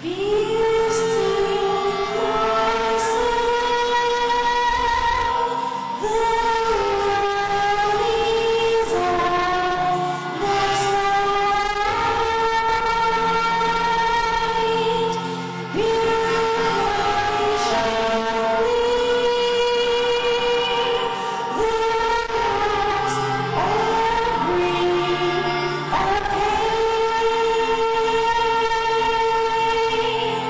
Thank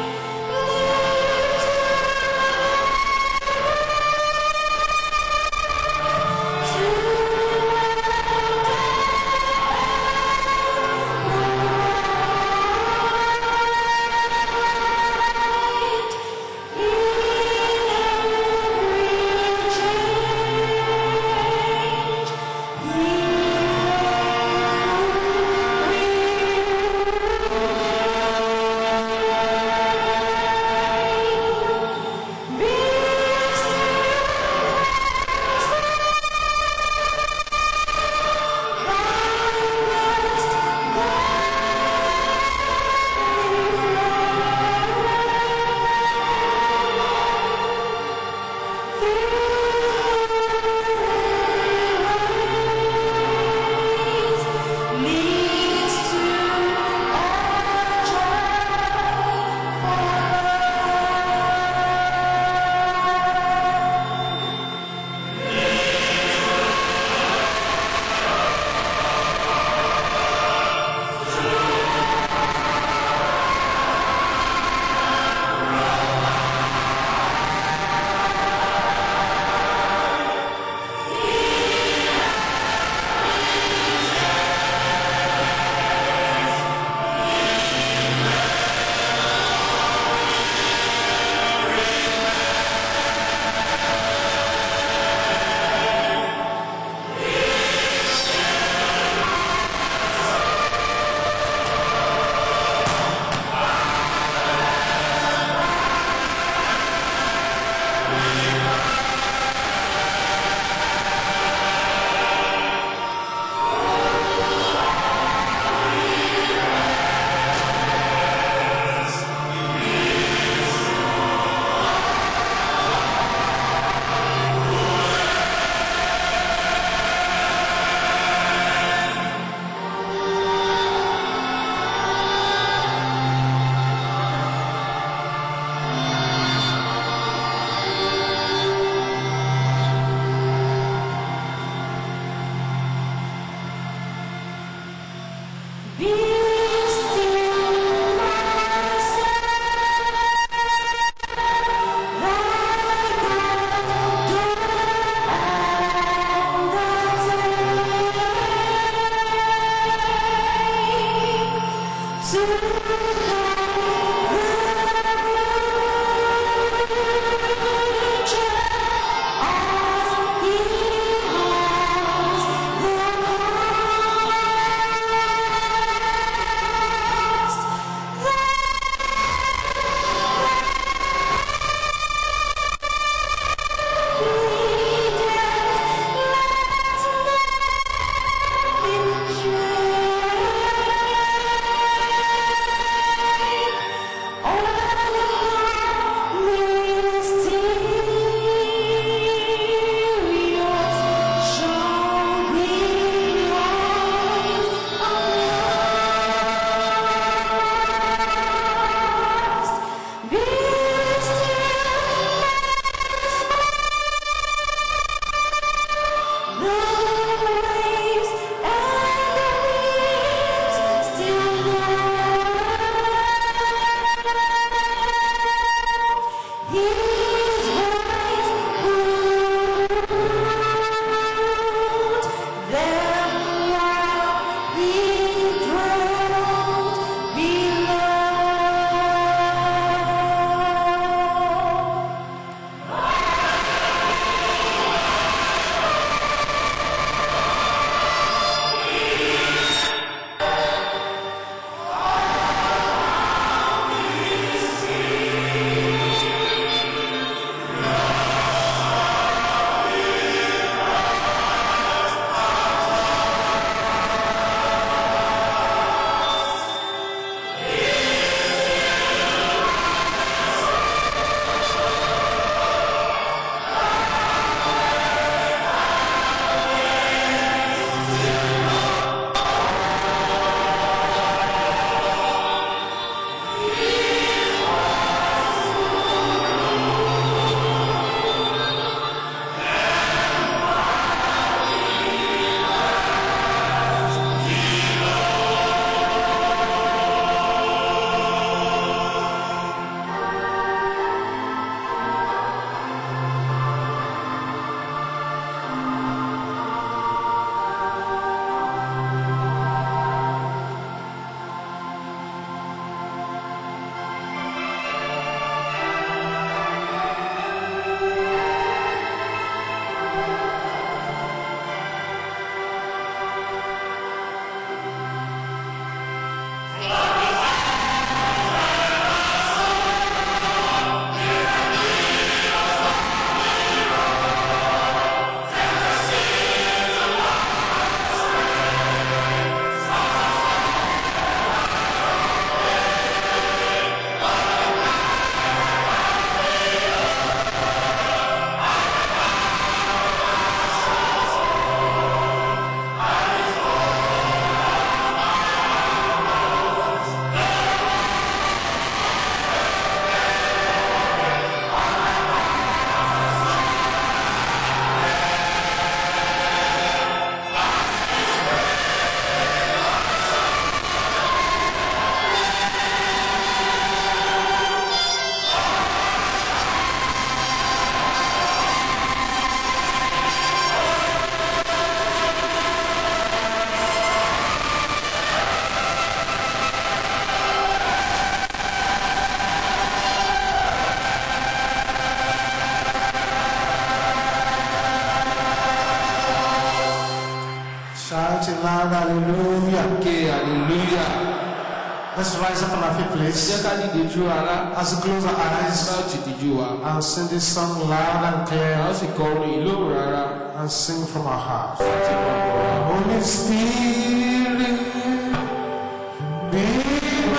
shouting loud hallelujah. ké hallelujah Let's rise up on our feet, ẹ please. jẹ́ ká dìde tú ara As we close our eyes, bá ti dìjú wa I'll sing this song loud and a clear ó sì kọ orin ìlóhùn rárá and sing from our hearts. láti máa bọ̀ wá. Holy Spirit, be my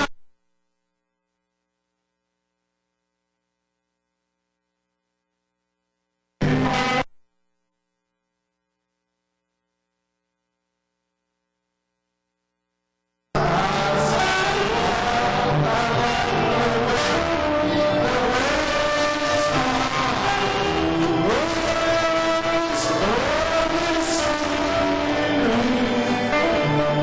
Holy Spirit,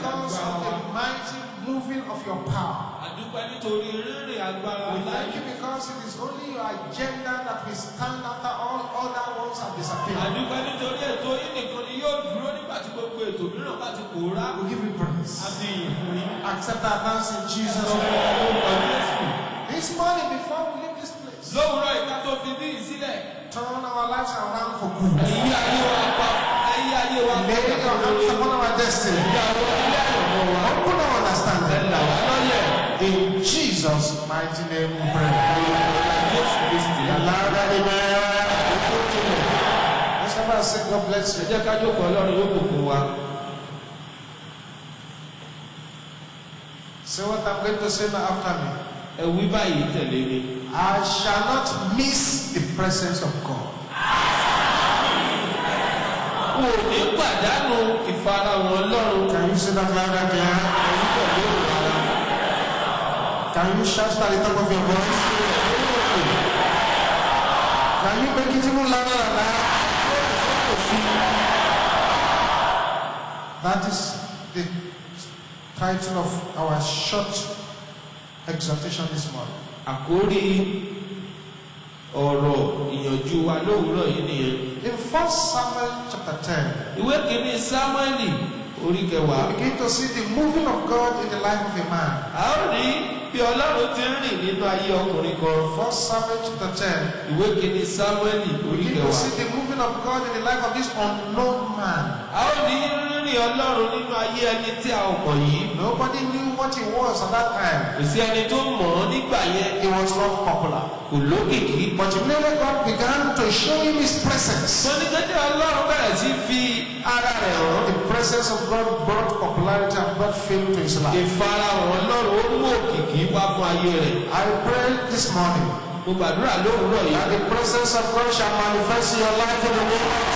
because of the mighty moving of your power. àdúpẹ́ nítorí rírìn agbára We ńlá thank yìí. you because it is only your agenda that will stand after all other ones have disappeared. àdúpẹ́ nítorí ètò yìí nìkan ni yóò dúró nígbà tí gbogbo ètò mìíràn bá ti pòórá. We give you praise. àti ìyìn fún yín. Accept our thanks in Jesus' ọmọ name. orúkọ Jésù. This morning, before we leave this place, lówùúrọ̀ ìka tó fi bí ìsílẹ̀. turn our lives around for good. èyí ayé wa pa èyí ayé wa pa Lay your hands upon our destiny. ìyàwó ilé àyànmọ́ wa. Open our understanding. ẹ̀là wa lọ́yẹ̀. In Jesus' mighty name we pray. Jésù Kristi. Louder, amen. Let's have a sing. God bless ẹ you. jẹ́ ká jókòó ọlọ́run yóò bùkún wa. Say what I'm going to say now after me. ẹ wí báyìí tẹ̀lé mi. I shall not miss the presence of God. kò ní pàdánù ìfarahàn ọlọ́run. Can you say that loud and clear? èyí pẹ̀lú ìwà. Can you shout at the top of your voice? Can you make it even louder than that? That is the title of our short exhortation this morning. àkórí ọ̀rọ̀ ìyànjú wa lówùúrọ̀ yìí nìyẹn. In 1 Samuel chapter 10, ìwé kìíní sámúẹ́lì orí kẹwàá. we begin to see the moving of God in the life of a man. a ó rí bí ọlọ́run ti ń rìn nínú ayé ọkùnrin kan. 1 Samuel chapter 10, ìwé kìíní sámúẹ́lì we orí begin to kẹwàá. see the moving of God in the life of this unknown man. a ó rí rírìn ọlọ́run nínú ayé ẹni tí a ò mọ̀ yìí. Nobody knew what he was at that time. kò sí ẹni tó mọ̀ ọ́ nígbà yẹn. He was not popular. kò lókìkí. But immediately God began to show him his presence. wọ́n ní kéde ọlọ́run bẹ̀rẹ̀ sí fi ara rẹ̀ hàn. The presence of God brought popularity and brought fame to his life. ìfarahàn ọlọ́run ó mú òkìkí wá fún ayé rẹ̀. I pray this morning mo gbàdúrà lówùúrọ̀ yìí. that the presence of God shall manifest in your life in the name of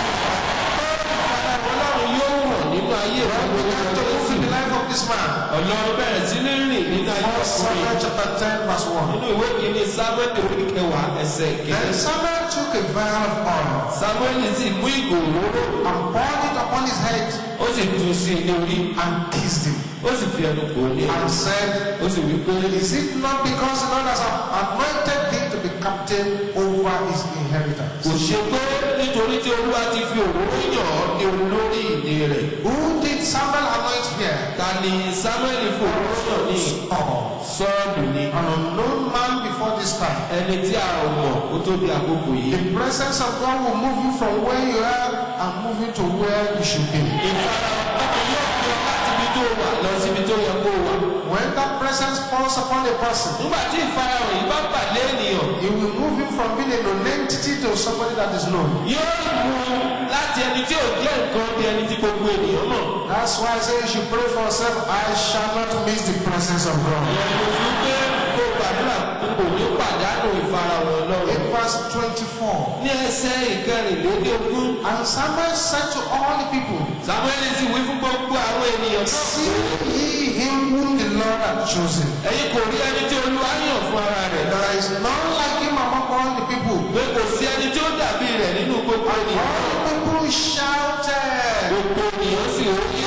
ọlọ́run yóò wọ̀ nínú ayé rẹ̀ God began to move in the life of this man. ọlọ́run bẹ̀rẹ̀ sí ní rìn nínú ayé 1 ọkùnrin. Samuel chapter 10 verse 1. nínú ìwé kìíní samuel orí kẹwàá ẹsẹ̀ Then kẹsẹ̀. Samuel took a vial of oil samuel sì mú ìgò òróró and poured it upon his head ó sì tu sí i ní orí and kissed him ó sì fi ẹnu kò ní and said, ó sì wí pé Is it not because the Lord has anointed thee to be captain over his inheritance? kò ṣe pé nítorí tí olúwa ti fi òróró yàn ọ́ ní olórí ìdè rẹ̀ Who did Samuel anoint here? ta ni samuel fi òróró yàn ní Saul. sọ́ọ̀lù ni An unknown man before this time. ẹni tí a ò mọ̀ ó tó di àkókò yìí. The presence of God will move you from where you are and move you to where you should be. ìfarahàn ọkọ̀ yóò fi ọ láti ibi tó wà lọ síbi tó yẹ kó wà. When that presence falls upon a person, nígbà tí ìfarahàn yìí bá pàdé ènìyàn it will move him from being a known entity to somebody that is known. yóò mú un láti ẹni tí ò jẹ́ nǹkan bí ẹni tí gbogbo ènìyàn mọ̀. That's why I say you should pray for yourself. I shall not miss the presence of God. ẹ̀rù fún pé kó gbàdúrà kò ní pàdánù ìfarahàn ọlọ́run. In verse 24, ní ẹsẹ̀ ìkẹrìnlélógún and Samuel said to all the people, samuel sì wí fún gbogbo àwọn ènìyàn náà. See ye him whom the Lord hath chosen. ẹ̀yin kò rí ẹni tí olúwa yàn fún ara rẹ̀. There is none like him among all the people. pé kò sí ẹni tí ó dàbí rẹ̀ nínú gbogbo ènìyàn. All the people shouted, gbogbo ènìyàn sì rí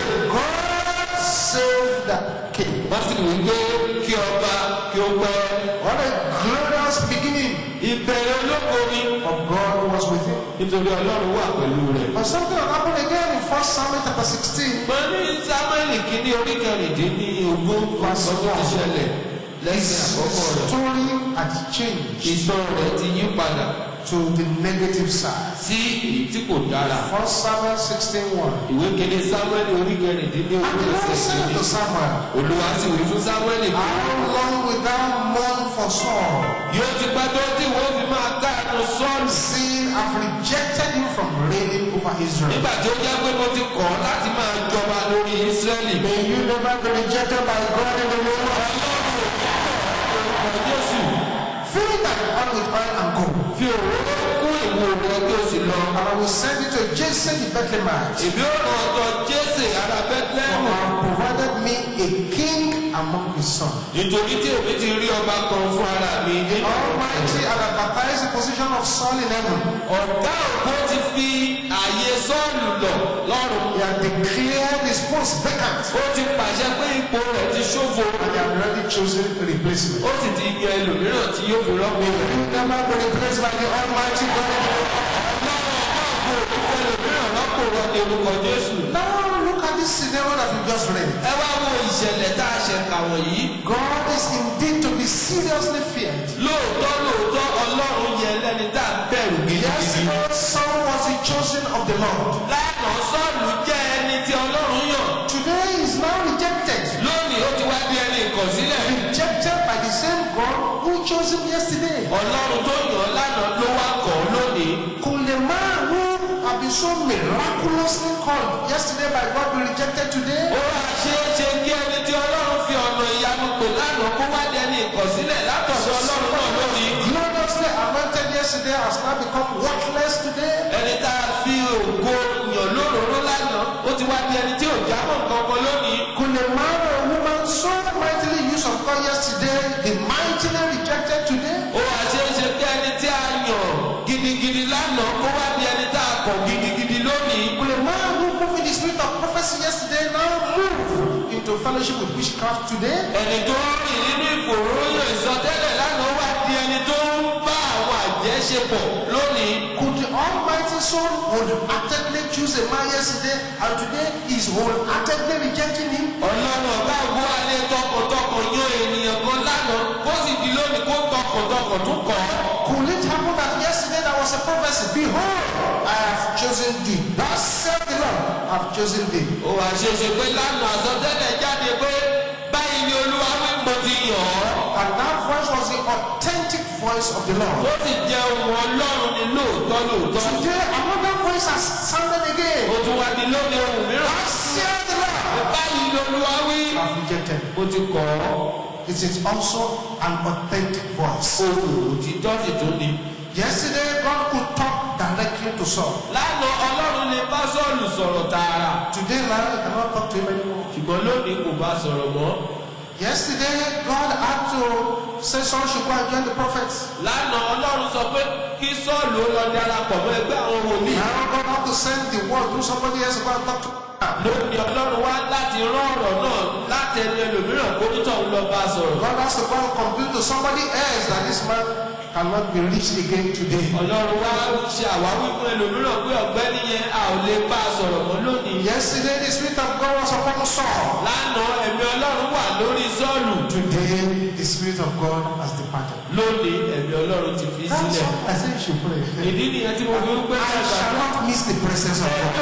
God save the king. wọ́n sì wí pé kí ọba kí ó pẹ́. What a glorious beginning. ìbẹ̀rẹ̀ olóko ni For God was with him. nítorí ọlọ́run wà pẹ̀lú rẹ̀. But something had happened again in 1 Samuel chapter 16. mo ní samuel kìíní orí kẹrìndínlógún ọ̀sán tó ti ṣẹlẹ̀ lẹ́sìn àkọ́kọ́ rẹ̀. Story had changed ìtàn rẹ̀ ti yí padà to the negative side. sí èyí tí kò dára. 1 Samuel 16:1. ìwé kìíní samuel orí And kẹrìndínlógún the Lord ẹsẹ̀ said kìíní. to Samuel, olúwa sì wí fún samuel pé How long wilt thou mourn for Saul? yóò ti pẹ́ tó tí wọ́n fi máa káàánú sọ́ọ̀lù. See, I've rejected him from reigning over Israel. nígbà tí ó jẹ́ pé mo ti kọ̀ ọ́ láti máa jọba lórí israẹli. May you never be rejected by God in the name of orúkọ jésù Fill that oil with oil and go. fi òróró kún ìwo rẹ kí o sì lọ. And I will send you to Jason the Bethlehemite. èmi ò ràn ọ̀tọ̀ jésè ará For bẹ́tlẹ́mù. I have provided me a king among his sons. nítorí tí èmi ti rí ọba kan fún ara mi nínú Almighty had advertised the position of Saul in heaven. ọ̀gá ògbó ti fi ààyè sọ́ọ̀lù lọ lọ́rùn He had declared his post vacant. ó ti pàṣẹ pé ipò rẹ̀ ti ṣófo And they had already chosen a replacement. ó sì ti yan ẹlòmíràn tí yóò fi rọ́pò rẹ̀. You never be replaced by the Almighty God. ẹlòmíràn rọ́pò rọ ní orúkọ jésù. Now look at this scenario that we just read. ẹ wá wo ìṣẹ̀lẹ̀ tá a ṣe kà wọ̀nyí. God is indeed to be seriously feared. lóòótọ́ lóòótọ́ ọlọ́run yẹ lẹ́ni tá a bẹ̀rù gidigidi. Yesterday, Saul was the chosen of the Lord. lánàá sọ́ọ̀lù jẹ́ ẹni tí ọlọ́run yàn. Today he is now rejected. lónìí ó ti wá bí ẹni ìkọ̀sílẹ̀. Rejected by the same God who chose him yesterday. ọlọ́run tó yàn án lánàá ló wá kọ̀ ọ́ lónìí. Could the man who had been so miraculously called yesterday by God be rejected today? ó wá ṣe é ṣe kí ẹni tí ọlọ́run fi ọ̀nà ìyanu pè lánàá kó wá dẹni ìkọ̀sílẹ̀ látọ̀dọ̀ ọlọ́run náà lónìí. Gloriously anointed yesterday has now become worthless today. ẹni tá a fi ògo yàn lóróró lánàá ó ti wá di ẹni tí ò jámọ́ nǹkan kan lónìí. Could a man or a woman so mightily used of God yesterday be mightily rejected today? ó wá ṣe é ṣe kí ẹni tí a yàn gidigidi lánàá kó wá di ẹni tá a kọ̀ gidigidi lónìí. Could a man who moved in the spirit of prophecy yesterday now move into fellowship with witchcraft today? ẹni tó ń rìn nínú ìfòròyìn ìsọtẹ́lẹ̀ lánàá wá di ẹni tó ń bá àwọn àjẹ́ ṣe pọ̀ lónìí. Could the Almighty Son wholeheartedly choose a man yesterday and today is wholeheartedly rejecting him? ọlọ́run ọba ògbó alẹ́ tọkàntọkàn yan ènìyàn kan lánàá kó sì di lónìí kó tọkàntọkàn tún kọ̀ ọ́. Could it happen that yesterday there was a prophecy? Behold, I have chosen thee. Thus saith the Lord, I have chosen thee. ó wàá ṣe é ṣe pé lánàá àsọtẹ́lẹ̀ jáde pé báyìí ni olúwa wí mo ti yàn ọ́. And that voice was the authentic voice of the ó Lord. sì jẹ́ ohun ọlọ́run ní lóòótọ́ lóòótọ́. Today, another voice has sounded ó again. tún wá di lónìí ohun mìíràn. Thus saith the Lord, báyìí ni olúwa wí. I have rejected. ó ti kọ̀ ọ́. It is also an authentic voice. ohun òtítọ́ sì tún ni. Yesterday, God could talk directly to Saul. lánàá ọlọ́run lè bá sọ́ọ̀lù sọ̀rọ̀ tààrà. Today, now, he cannot talk to him anymore. ṣùgbọ́n lónìí kò bá sọ̀rọ̀ mọ́. Yesterday, God had to say Saul should go and join the prophets. lánàá ọlọ́run sọ pé kí sọ́ọ̀lù ó lọ darapọ̀ mọ́ ẹgbẹ́ àwọn wòlíì. Now, God had to send the word through somebody else to go and talk to him. lónìí ọlọ́run wá láti rán ọ̀rọ̀ náà láti ẹnu ẹlòmíràn kó tó tọ̀hún lọ bá a sọ̀rọ̀. God has to go and complain to somebody else that this man cannot be reached again today. ọlọ́run wá ṣe àwáwí fún ẹlòmíràn pé ọ̀gbẹ́ni yẹn a ò lè bá a sọ̀rọ̀ mọ́ lónìí. Yesterday, the Spirit of God was upon Saul. lánàá ẹ̀mí ọlọ́run wà lórí sọ́ọ̀lù. Today, the Spirit of God has departed. lónìí ẹ̀mí ọlọ́run ti fi That's sílẹ̀. why I say you should pray. ìdí nìyẹn tí mo fi ń pẹ́ I shall not miss the presence of God.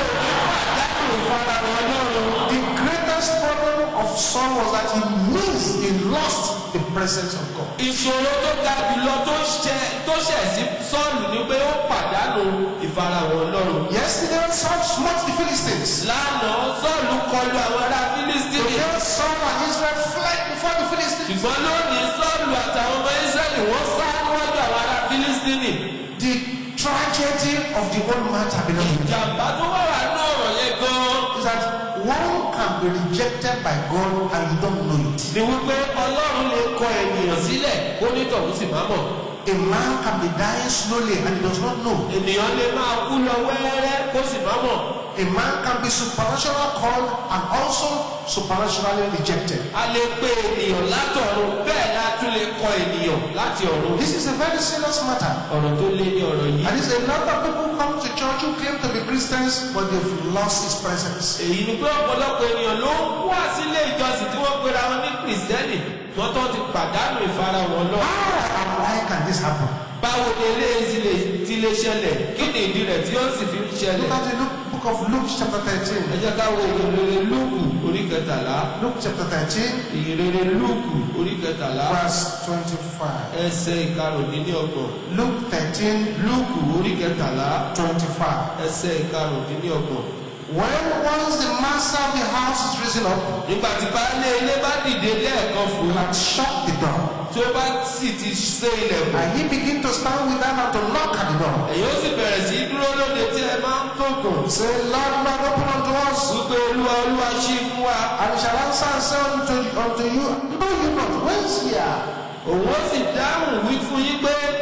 The greatest problem of Saul was that he missed, he lost the presence of God. ìṣòro tó ga jùlọ tó ṣẹ tó ṣẹ̀ sí sọ́ọ̀lù ni pé ó pàdánù ìfarahàn ọlọ́run. Yesterday, Saul smote the Philistines. lánàá sọ́ọ̀lù kọlu àwọn ará fílístínì. Today, Saul and Israel fled before the Philistines. ṣùgbọ́n lónìí sọ́ọ̀lù àtàwọn ọmọ ísírẹ́lì wọ́n sá níwájú àwọn ará fílístínì. The tragedy of the old man tabernacle ìjàmbá tó wà wà ní ọ̀rọ̀ yẹn gan-an is that one can be rejected by God and you don't know it. ni wípé ọlọ́run lè kọ ènìyàn sílẹ̀ kó nítọ̀hún sì má mọ̀. A man can be dying slowly and he does not know. ènìyàn lè máa kú lọ wẹ́rẹ́ kó sì má mọ̀. A man can be supernaturally called and also supernaturally rejected. a lè pe ènìyàn látọ̀run bẹ́ẹ̀ ni a tún lè kọ ènìyàn láti ọ̀run. This is a very serious matter. ọ̀rọ̀ tó lé ní ọ̀rọ̀ yìí. And it's a lot of people come to church who claim to be Christians, but they've lost his presence. èyí ni pé ọ̀pọ̀lọpọ̀ ènìyàn ló ń wá sílé ìjọsìn tí wọ́n pera wọn ní kìrìsìtẹ́nì wọ́n tó ti pàdánù ìfarahàn lọ. How and why can this happen? báwo ni eléyìí ti lè ti lè ṣẹlẹ̀ kí ni ìdí rẹ̀ tí ó sì fi ń Look ṣẹlẹ̀. at the Luke, book of Luke chapter ẹ 13. jẹ́ ká wo ìrere lúùkù orí kẹtàlá Luke chapter 13, ìrere lúùkù orí kẹtàlá verse 25. ẹsẹ̀ ìkarùndínlọ́gbọ̀n Luke 13, lúùkù orí kẹtàlá 25. ẹsẹ̀ ìkarùndínlọ́gbọ̀n. When once the master of the house is risen up nígbà tí baálé ilé bá dìde lẹ́ẹ̀kan fún un and shut the door, tí ó bá sì ti ṣe ilẹ̀kùn and he begin to stand with them and to knock at the door, èyí ó sì bẹ̀rẹ̀ sí í dúró lóde tí ẹ máa ń kókùn say, Lord, Lord, open unto us. wípé olúwa olúwa ṣí fún wa And he shall answer and say unto, unto you, Know you not, whence ye are? òun ó sì dáhùn wí fún yín pé èmi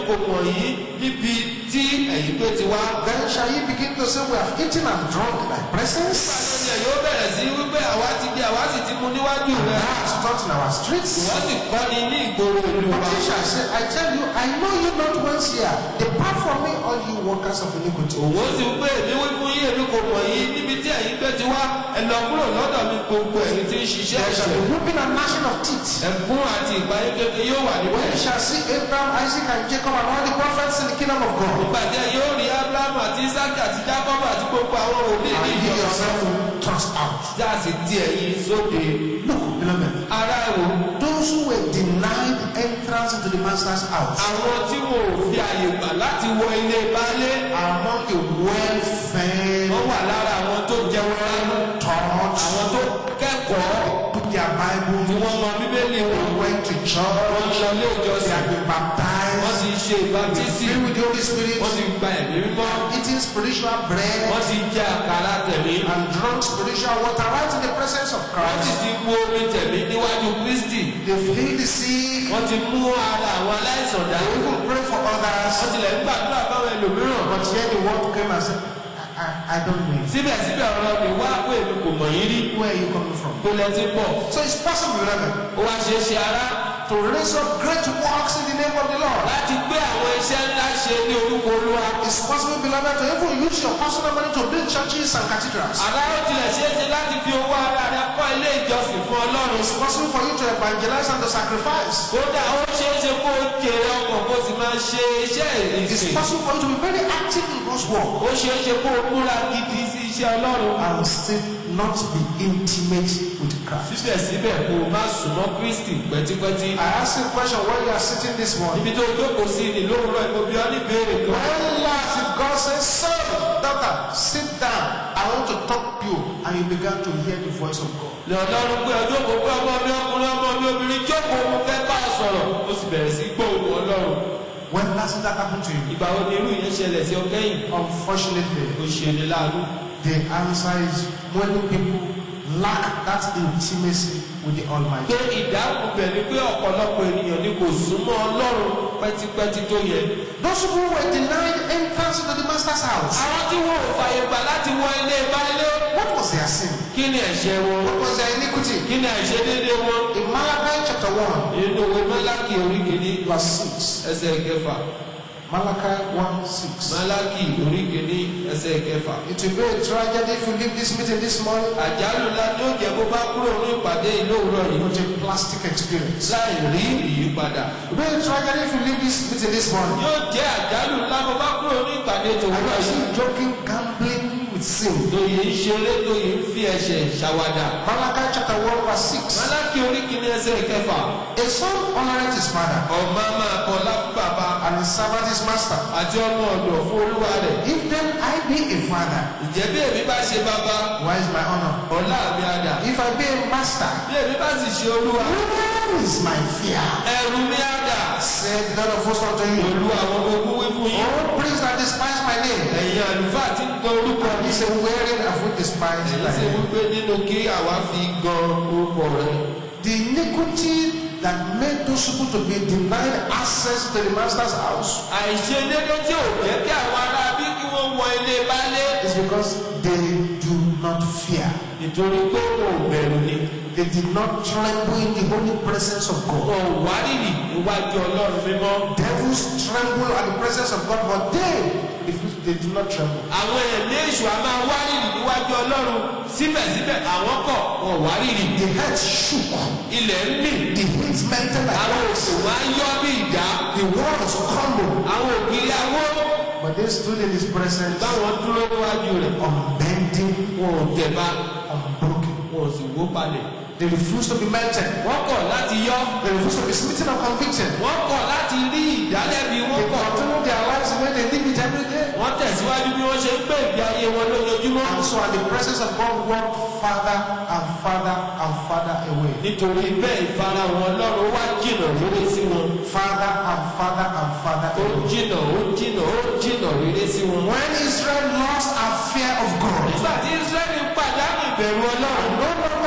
kò mọ̀ yín níbi tí ẹ̀yin gbé ti wá. Then shall ye begin to say, We have eaten and drunk in thy presence? Ìpàdé yóò bẹ̀rẹ̀ sí wípé àwa ti jẹ àwa sì ti mu níwájú And rẹ̀. thou hast taught in our streets? Wọ́n sì kọ́ ni ní ìgboro ìlú But wa. he shall say, I tell you, I know you not once here. Depart from me, all you workers of iniquity. Òwò sì ń pè mí wí fún yín èmi kò mọ̀ yín níbi tí ẹ̀yin gbé ti wá. Ẹ lọ kúrò lọ́dọ̀ mi gbogbo ẹ̀yin tí ń ṣiṣẹ́ There shall ẹ̀ṣẹ̀. be whooping and gnashing of teeth. Ẹ̀kún àti ìpayín kékeré yóò wà When níbẹ̀. you shall see Abraham, Isaac, and Jacob, and all the prophets in the kingdom of God, Nígbà tí ẹ yóò rí Ábúráhámù àti Ísákì àti Jákọ́bù àti gbogbo àwọn òbí ní and you ìjọba. yourself will thrust out. Tí a sì ti ẹ̀yin sóde. Look, beloved, Ará ẹ̀wò. those who were denied entrance into the master's house Àwọn tí wọn ò fi àyè gbà láti wọ ilé baálé. are among the well-fed, Wọ́n wà lára àwọn tó jẹun ẹnu. taught, Àwọn tó kẹ́kọ̀ọ́. took their Bible, Tí wọ́n mọ Bíbélì wọn. went to Wọ́n church, lọ ilé they ìjọsìn. have been Wọ́n baptized, ti ṣe ìbátísì. filled with the Holy Spirit, Wọ́n ti gba ẹ̀mí mímọ́. eating spiritual bread, Wọ́n ti jẹ àkàrà tẹ̀mí. and drunk spiritual water right in the presence of Wọ́n sì Christ. ti mu omi tẹ̀mí níwájú Kristi. They've healed the sick, Wọ́n ti mú ara àwọn aláìsàn dá. they even pray for others. Wọ́n tilẹ̀ ń gbàdúrà fáwọn ẹlòmíràn. But yet the word came and said, I, I, I don't know you. Síbẹ̀síbẹ̀ ọ̀rọ̀ mi wá pé èmi kò mọ̀ yín rí. Where are you coming from? Kó lẹ ti bọ̀. So it's possible, beloved, Ó wá ṣe é ṣe ara to raise up great works in the name of the Lord. láti gbé àwọn iṣẹ́ ńlá ṣe ní orúkọ Olúwa. It's possible, beloved, to even use your personal money to build churches and cathedrals. Àrà ó tilẹ̀ ṣe é ṣe láti fi owó ara rẹ kọ́ ilé ìjọsìn fún Ọlọ́run. It's possible for you to evangelize and to sacrifice. Kódà ó ṣe é ṣe kó o jèrè ọkàn kó o sì máa ṣe iṣẹ́ It's ìsìn. possible for you to be very active in God's work Ó ṣe é ṣe kó o múra gidi sí iṣẹ́ Ọlọ́run. and still not be intimate with Christ. Síbẹ̀síbẹ̀ kó o má súnmọ́ Kristi pẹ́típẹ́tí. I ask you a question while you are sitting this morning. Ibi tó o jókòó sí ni lówùrọ̀ ìmọ̀bí ọ́ ní ìbéèrè kan. When last did God say, Son, daughter, sit down. I want to talk to you. And you began to hear the voice of God. Ní Ọlọ́run pé ọjọ́ kò pé ọmọ mi ọkùnrin ọmọ mi obìnrin jókòó mo fẹ́ bá a sọ̀rọ̀. Ó sì bẹ̀rẹ̀ sí gbóhùn Ọlọ́run. When last did that happen to you? Ìgbà wo ni irú yẹn ṣẹlẹ̀ sí ọ kẹ́yìn? Unfortunately, Ó ṣe ni láàánú. the answer is many people lack that intimacy with the Almighty. Pé ìdáhùn bẹ̀ ni pé ọ̀pọ̀lọpọ̀ ènìyàn ni kò súnmọ́ Ọlọ́run pẹ́típẹ́tí tó yẹ. Those who were denied entrance into the master's house, Àwọn tí wọn ò fàyè gbà láti wọ ilé baálé. what was their sin? Kí ni ẹ̀ṣẹ̀ wọn? What was their iniquity? Kí ni àìṣedéédé wọn? In Malachi chapter 1, Nínú ìwé Málákì orí kìíní verse 6. ẹsẹ̀ kẹfà. Malachi 1 6. Málákì orí kìíní ẹsẹ̀ kẹfà. It will be a tragedy if you leave this meeting this morning Àjálù ńlá ni ó jẹ́ bó bá kúrò ní ìpàdé ìlú òwúrọ̀ yìí. with a plastic experience. Láì rí ìyípadà. It will be a tragedy if you leave this meeting this morning Yóò jẹ́ àjálù ńlá bó bá kúrò ní ìpàdé and tòwúrọ̀ you are yìí. still joking, gambling with sin. Tóyè ń ṣeré tóyè ń fi ẹ̀ṣẹ̀ ṣàwàdà. Malachi chapter 1 verse 6. Málákì orí kìíní ẹsẹ̀ kẹfà. A son honoreth his father Ọmọ máa kọlá fún bàbá and his servant his master. àti ọmọ ọ̀dọ̀ fún olúwa rẹ̀. If then I be a father, Ǹjẹ́ bí èmi bá ṣe bàbá, where is my honor? ọlá mi á dà. If I be a master, Bí èmi bá sì ṣe olúwa, where is my fear? ẹ̀rù mi á dà. Said the Lord of hosts unto you. Olú àwọn ogun wí fún yín. All priests that despise my name. Ẹ̀yin àlùfáà ti ń gan orúkọ He mi. said, Wherein have we despised Èyí thy sì name? wípé nínú kí àwa fi gan orúkọ rẹ̀. The iniquity that made those people to be denied access to the master's house Àìṣedédé tí ò jẹ́ kí àwọn ará bí kí wọ́n wọ ilé baálé. is because they do not fear. Nítorí pé wọn ò bẹ̀rù ni. They did not tremble in the holy presence of God. Wọn ò wárìrì níwájú Ọlọ́run mímọ́. Devils tremble at the presence of God, but they, refuse- they do not tremble. Àwọn ẹ̀mí èṣù a máa wárìrì níwájú Ọlọ́run. Síbẹ̀síbẹ̀ àwọn kọ̀ wọn ò wárìrì. The head shook, Ilẹ̀ ń mì. the hills melted like Àwọn wax, òkè wọn á yọ́ bí ìdá. the walls crumbled, Àwọn ògiri awó. but they stood in His presence, Báwọn dúró níwájú rẹ̀. unbending, Wọn ò tẹ̀ba. unbroken. Wọn ò sì wó palẹ̀. They refused to be melted. Wọ́n kọ̀ láti yọ́. They refused to be smitten or convicted. Wọ́n kọ̀ láti rí ìdálẹ́bi. They Wọ́n kọ̀. continued their lives the way they live it every day. Wọ́n tẹ̀síwájú bí wọ́n ṣe ń gbé ìgbé ayé wọn lójoojúmọ́. And so at the presence of God walked farther and farther and farther away. Nítorí bẹ́ẹ̀ ìfarahàn Ọlọ́run wá jìnà rere sí wọn. Farther and farther and farther Ó away. jìnà ó jìnà ó jìnà rere sí wọn. When Israel lost our fear of God, Nígbà tí Ísírẹ́lì pàdánù ìbẹ̀rù Ọlọ́run. no longer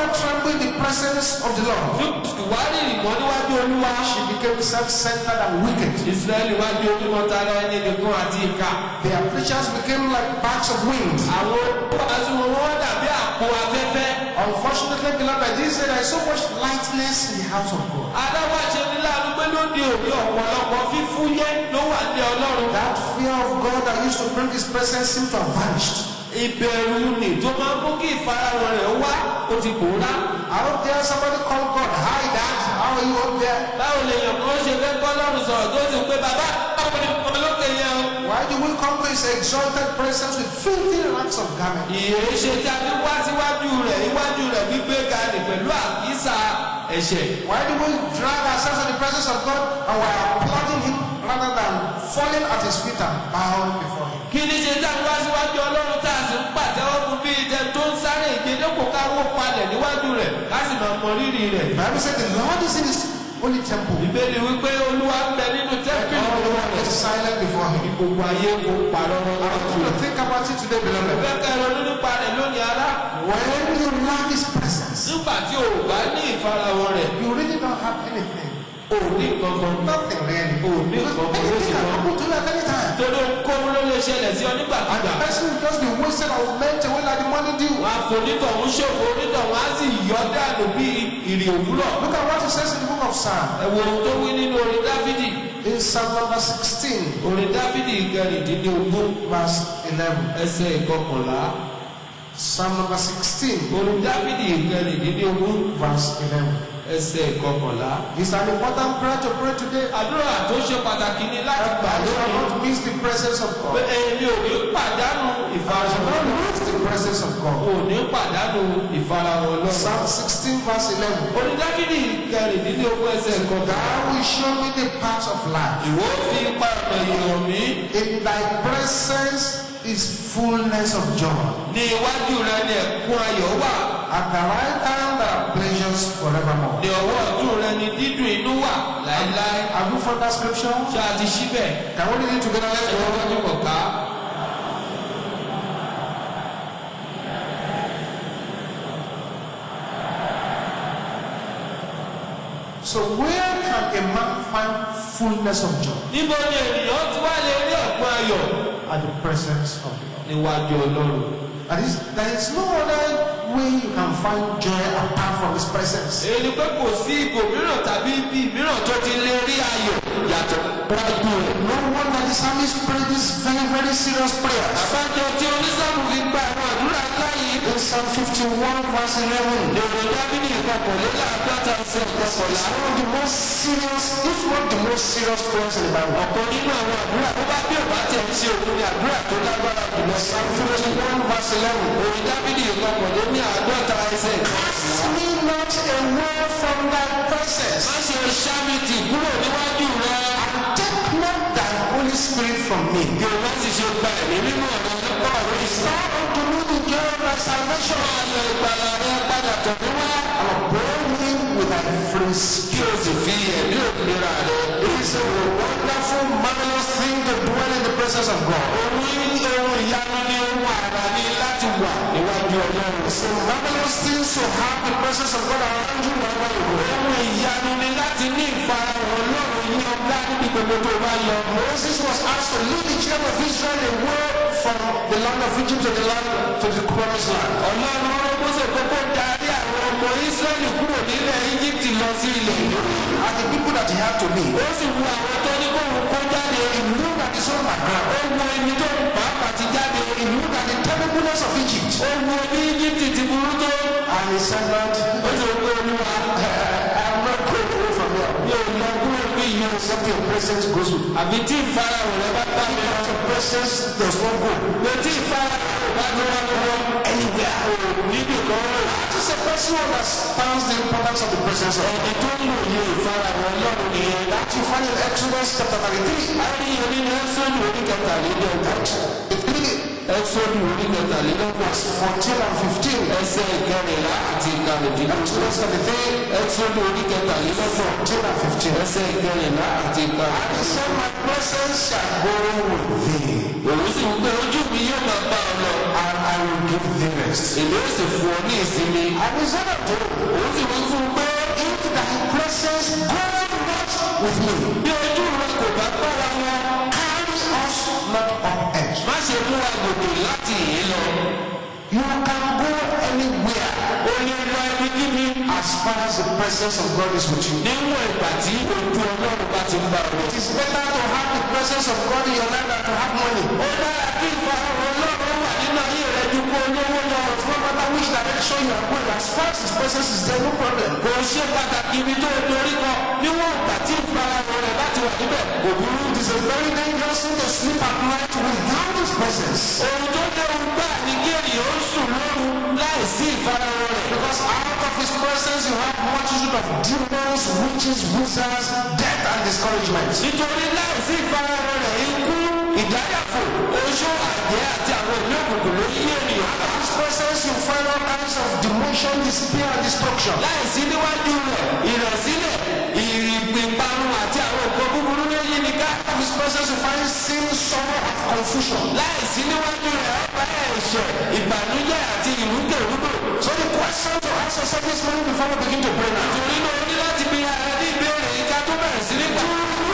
longer tremble in the presence of the Lord. ìwádìí ìmọ̀ níwájú olúwa. She became self-centered and wicked. Israẹli wá di onímọ̀ tara ẹni nìkan àti ìka. Their preachers became like bags of wind. àwọn oníwàásù wọn wọ́n dàbí àpò afẹ́fẹ́. Unfortunately, beloved, Jesus said there is so much lightness in the house of God. adáwàṣe ní láàánú pé lóde òní ọ̀pọ̀lọpọ̀ fífúyẹ́ ló wà ní ọlọ́run. That fear of God that used to bring His presence seemed to have vanished. ìbẹ̀rù ni tó máa ń mú kí ìfarahàn rẹ̀ wá ó ti pòórá. I hope there's somebody called God. Hi, Dad. How are you up there? báwo lè yàn kó ṣe fẹ́ kọ́ lọ́rùn sọ̀rọ̀ tó sì pé bàbá báwo ni mo lókè yẹn o. Why do we come to His exalted presence with filthy rags of garment? ìyèrè ṣe tí a fi wá síwájú rẹ̀ iwájú rẹ̀ gbígbé ga ni pẹ̀lú àkísà ẹ̀ṣẹ̀. Why do we drag ourselves in the presence of God and we are applauding Him rather than falling at His feet and bowing before Him? kí ni ṣe tá a wá síwájú ọlọ́run tá a sì ń pàtẹ́wọ́ fún bí ìdẹ tó ń sáré ìgbédépò káwọ́ palẹ̀ níwájú rẹ̀ ká sì máa mọ rírì rẹ̀. The Bible said the Lord is in His holy temple. ìbéèrè wípé olúwa ń bẹ nínú tẹ́ḿpìlì All the olúwa world rẹ̀. is silent before Him. gbogbo ayé kò parọ́ I rọ́rọ́ want you to think about it today, beloved. fẹ́ kẹ́ ronú nípa rẹ̀ lónìí ará. When you lack His presence, nígbà tí o ò bá ní ìfarahàn rẹ̀ you really don't have anything. o ò ní kankan. Nothing really. Oh, no, Because no, no, anything no. can happen to you at any time. torí ohunkóhun ló lè ṣẹlẹ̀ sí ọ And the nígbàkúgbà. person will just be wasted or meant away like the money due. wọn á fonítọ̀hún ṣòfò onítọ̀hún á sì yọ dànù bí ìrì òwúrọ̀. Look at what it says in the book of Psalm. ẹ wo ohun tó wí nínú orin dáfídì. In Psalm number 16, orin dáfídì kẹrìndínlógún verse 11. ẹsẹ̀ ìkọkànlá. Psalm number 16, orin dáfídì kẹrìndínlógún verse 11. ẹsẹ̀ ìkọkànlá. It's an important prayer to pray today. àdúrà tó ṣe pàtàkì ni láti gbà I shall lónìí. not miss the presence of pé God. èmi ò ní pàdánù I shall ìfarahàn. not miss the presence of God. ò ní pàdánù ìfarahàn ọlọ́run. Psalm 16, verse 11. orin dáfídì kẹrìndínlógún ẹsẹ̀ ìkọkànlá. Thou wilt show me the path of life. ìwọ fi ipa ọ̀nà ìyàn mí. In thy presence is fullness of joy. ní iwájú rẹ ni ẹ̀kún ayọ̀ wà. At the right hand there are pleasures forevermore. ní ọwọ́ ọ̀tún rẹ ni dídùn inú wà láéláé. Have you found that scripture? ṣé a ti ṣí bẹ́ẹ̀? Can we read it together? Let's ẹ̀rọ go. wájú kọ̀ ká. So where can a man find fullness of joy? níbo ni ènìyàn ti wá lè rí ẹ̀kún ayọ̀ At the presence of the Lord. níwájú ọlọ́run. That is, there is no other way you can find joy apart from His presence. èyí ni pé kò sí ipò mìíràn tàbí ibi mìíràn tó ti lè rí ayọ̀ yàtọ̀ wájú rẹ̀. No wonder the psalmist prayed this very, very serious prayer. àbájọ tí onísàmù fi gba àwọn àdúrà láyé In Psalm 51, verse 11, èrò dábìlì ìkọkànléláàádọ́ta ẹsẹ̀ it's ìkọkànlá. one of the most serious, if not the most serious prayers in the Bible. ọ̀kan nínú àwọn àdúrà tó bá bí òbá tẹ̀ ń ṣe òun ni àdúrà tó lágbára jùlọ. Psalm 51, verse 11. orin dábìlì ìkọkànlé ní àádọ́ta ẹsẹ̀ Cast me not away from thy presence, má ṣe ṣámìtì kúrò níwájú rẹ. and take not thy Holy Spirit from me. bí o bá sì ṣe gba ẹ̀mí mímọ́ rẹ nípa ọ̀rọ̀ ìsìn. Restore unto me the joy of thy salvation, ayọ̀ ìgbàlà rẹ padà tọ̀ mí wá. and uphold me with thy free spirit. kí o sì fi ẹ̀mí òmìnira rẹ. It is a wonderful, marvelous thing to dwell in the presence of God. ohun ohun ìyanu ni ohun àrà ni láti wà níwájú ọlọ́run. It's a marvelous thing to have the presence of God around you wherever you go. ohun ìyanu ni láti ní ìfarahàn ọlọ́run ní ọgbà níbi gbogbo tó bá lọ. Moses was asked to lead the children of Israel away from the land of Egypt to the land to the promised land. ọlọ́run ọ̀rọ̀ mọ́sẹ̀ kókó darí àwọn ọmọ ísírẹ́lì kúrò nílẹ̀ íjíbítì lọ sí ilẹ̀ ìlú. And the people that he had to lead, ó sì wu àwọn tó ní kó òun kó jáde he knew that his own ó background, wu ẹni tó ń pàápàá ti jáde he knew that the terribleness of Egypt. ó wu bí íjíbítì ti burú tó. And he said, Lord, ó sì wọ olúwa I'm not going away from here. mi ò lọ kúrò bí ìyẹn Except your presence goes with me. àbí tí ìfarahàn rẹ bá bá mi lọ. Your presence does not go pé tí ìfarahàn rẹ bá tó wá lọ́wọ́ anywhere. níbi kan rẹ̀. That is a person who understands the importance of the presence of God. ẹni tó ń lò yẹ ìfarahàn ọlọ́run nìyẹn. That you find in Exodus chapter 33. a rí i nínú ẹ́sọ́dù oníkẹtàlélọ́gbọ̀n. ẹ́sọ́dù oníkẹtàlélọ́gbọ̀n. Verse 14 and 15. ẹsẹ̀ ìkẹrìnlá àti ìkàlùdínlógún. Exodus 33, ẹ́sọ́dù oníkẹtàlélọ́gbọ̀n. 14 and 15. ẹsẹ̀ ìkẹrìnlá àti And he ìkàlùdínlógún. said, My presence shall go with thee, òun sì ń gbé ojú mi yóò máa bá ọ lọ. and I I will give thee rest. èmi ó sì fún ọ ní ìsinmi. And he said unto him, òun sì wí fún un pé If thy presence go not with me, bí ojú rẹ kò bá gbára wọn carry us not on edge. má ṣe mú wa gòkè láti yìí lọ. You can go anywhere ó ní lọ ibikíbi as far as the presence of God is with you. níwọ̀n ìgbà tí ojú ọlọ́run bá ti ń bá ọ. It is better to have the presence of God in your life than to have money. ó dára kí ìfarahàn ọlọ́run wà nínú ayé rẹ ju kó olówó lọ. No matter which direction you are going, as far as His presence is there, no problem. kò ṣe pàtàkì ibi tó o dorí kọ níwọ̀n ìgbà tí ìfarahàn rẹ bá ti wà níbẹ̀. kò burú. It is a very dangerous thing to sleep at night without His presence. ohun tó léwu gbà ní kí ènìyàn ó sùn lóru láì sí ìfarahàn rẹ. Because out of His presence you have multitude of demons, witches, wizards, death and discouragement. nítorí láì sí ìfarahàn rẹ ikú ìdáyàfò oṣó àjẹ́ àti àwọn ìlú òkùnkùn ló yí ènìyàn ká. In His presence you find all kinds of demotion, despair and destruction. láì sí níwájú rẹ̀ ìrẹ̀sílẹ̀ ìrìnpinparun àti àwọn nǹkan búburú ló yí ni ká. In His presence you find sin, sorrow and confusion. láì sí níwájú rẹ̀ ọba ẹ̀ṣẹ̀ ìbànújẹ́ àti ìrúkèrúdò. So the question to ask yourself this morning before we begin to pray now. torí náà o ní láti bi ara ní ìbéèrè yìí ká tó bẹ̀rẹ̀ sí nígbà.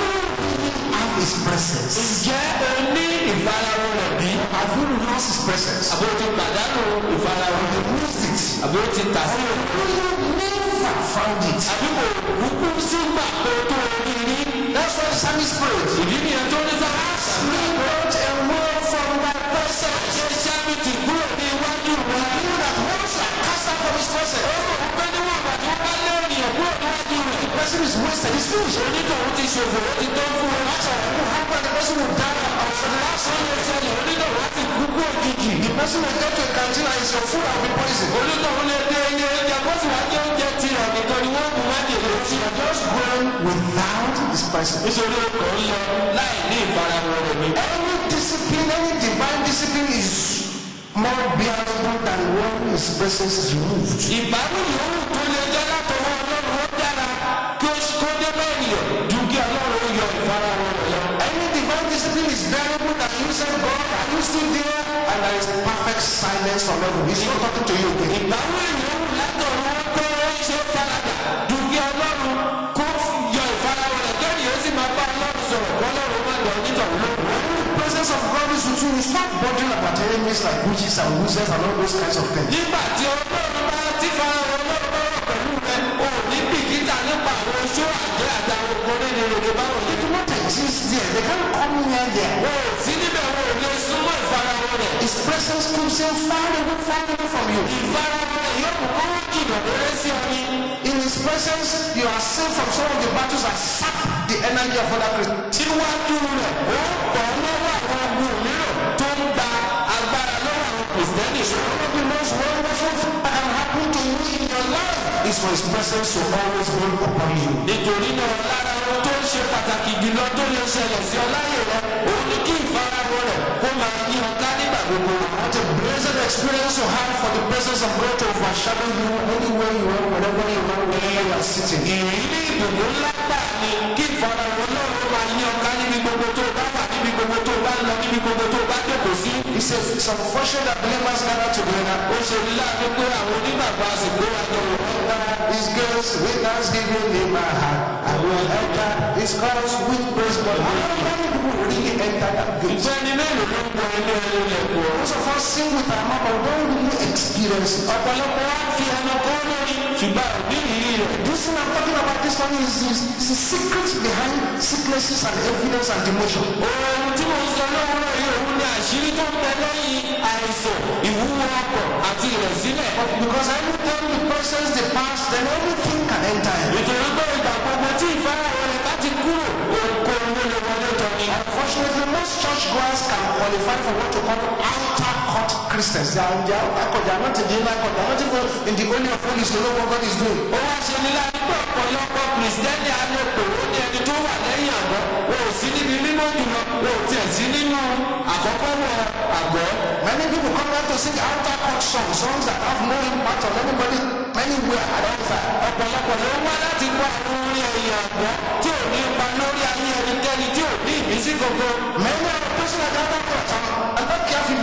Have His presence. ǹjẹ́ o ní ìfarahàn rẹ̀ bí? Have you lost His presence? àbí o ti pàdánù ìfarahàn rẹ̀? Lose it. àbí o ti tà sí? You never found it. àbí kò kúkú sí gbà pé o tó o rí rí? That's why the psalmist prayed. ìdí nìyẹn tó ní sáà. Me not away from thy presence. ṣe sábì ti kúrò ní iwájú rẹ̀. You that once you are cast out from his presence, pé níwọ̀n ìgbà tí wọ́n bá lé ènìyàn kúrò níwájú rẹ̀. the person is wasted. It's finished. onítọ̀hún ti ṣòfò ó ti tó fún un. That's all. What will happen? The person will die of the last Ṣé ilé ìṣẹ̀lẹ̀ onítọ̀hún á ti kú kú òjijì? The person will get to a canteen and his your food will be poisoned. onítọ̀hún lè dé ilé oúnjẹ kó sì wá jẹ oúnjẹ tirẹ̀ nìkan ni wọ́n mú májèlé sí. You are just going without his presence. nítorí o kàn ń lọ láì ní ìfarahàn rẹ̀ mi. Any discipline, any divine discipline is more bearable than when his presence is removed. ìbámu yòówù tó lè jẹ́ látọwọ́ ọlọ́run ó dára kí ó kó dé bẹ́ẹ̀nìyàn ju kí ọlọ́run ó yọ ìfarahàn rẹ̀ lọ. Any divine discipline is bearable than you say, God, are you still there? And there is perfect silence from heaven. He's not talking to you again. ìbámu yòówù látọ̀run ó tó ó ṣe faradà ju kí ọlọ́run kó yọ ìfarahàn rẹ̀ kẹ́ni ó sì máa bá ọlọ́run sọ̀rọ̀ kọ́lọ́run má dọ̀ onítọ̀hún lóhùn. When the presence of God is with you, you stop bothering about enemies like witches and wizards and all those kinds of things. nígbà tí ọlọ́run bá ti farahàn ọlọ́run bá wà pẹ̀lú rẹ̀ o ò ní bìkítà nípa àwọn oṣó àjẹ́ àtàwọn ọkùnrin ní rere báwọn They yìí. do not exist there. They can't come near there. o ò sí níbẹ̀ o ò lè súnmọ́ ìfarahàn rẹ̀. His presence keeps him far away, far away from you. ìfarahàn rẹ̀ yóò mú kó jìnnà lórí sí ọ ní. In his presence, you are saved from some of the battles that sap the energy of other Christians. síwájú rẹ̀ ó pọ̀ lọ́wọ́ àwọn ogun mìíràn tó ń gba agbára lọ́wọ́ àwọn kìrìsìtẹ́nì. One of the most wonderful things that can happen to you in your life is for his presence to always be upon you. nítorí náà lára ohun tó ń ṣe pàtàkì jùlọ tó lè ṣẹlẹ̀ sí ọ láyè rẹ òun ni kí ìfarahàn rẹ̀ kó máa yí ọ ká nígbà gbogbo. What a blessed experience you have for the presence of God to overshadow you anywhere you are, wherever you are, wherever you are sitting. ìrírí ìdùnnú ńlá gbà ni kí ìfarahàn ọlọ́run máa yí ọ ká níbi gbogbo tó bá wà níbi gbogbo tó bá lọ níbi gbogbo tó bá jókòó sí. It's, a, it's unfortunate that believers gather together. ó ṣe ní láàánú pé àwọn onígbàgbọ́ àsìkò àjọ wò. His girls with thanksgiving in my heart. I will enter his house with praise God. How many people really enter that gate? ìjẹ́ ni mélòó ló ń gbọ́ ilé ẹni lẹ́kọ̀ọ́. Most of us sing with our mouth, but we don't really experience it. ọ̀pọ̀lọpọ̀ wá fi ẹnu kọ́ lórí ṣùgbọ́n òbí ìrírí rẹ̀. This thing I'm talking about this one is, is, is the secret behind sicknesses and evidence and demotion. ohun tí mo ń sọ lọ́wọ́ yìí òun ni àṣírí tó ń bẹ lẹ́yìn àìsàn ìwúwo ọkọ̀ àti ìrẹ̀sílẹ̀. Because anytime the persons depart, then everything can enter in. nítorí pé ìgbà gbogbo tí ìfarahàn rẹ̀ bá ti kúrò ohunkóhun ló lè wọlé tọ̀ ni. Unfortunately, most church goers can qualify for what you call outer court Christians. They are, they are outer court. They are not in the inner court. They are not even in the holy of holies to know what God is doing. ó wá ṣe ní láti pé ọ̀pọ̀lọpọ̀ kìrìsìtẹ́nì alòpò ó ní ẹni tó wà lẹ́yìn àgọ́ wọn ò sí níbi mímọ́ jùlọ wọn ò tiẹ̀ sí nínú àkọ́kọ́ wọ àgọ́. Many people come out to sing outer court songs, songs that have no impact on anybody anywhere at all time. ọ̀pọ̀lọpọ̀ ló wá láti gbọ́ àwọn orin ẹ̀yìn àgọ́ tí ò ní ipa lórí ayé ẹnikẹ́ni tí ò ní ìmísí gbogbo. Many of the persons at outer court are, are not careful. They don't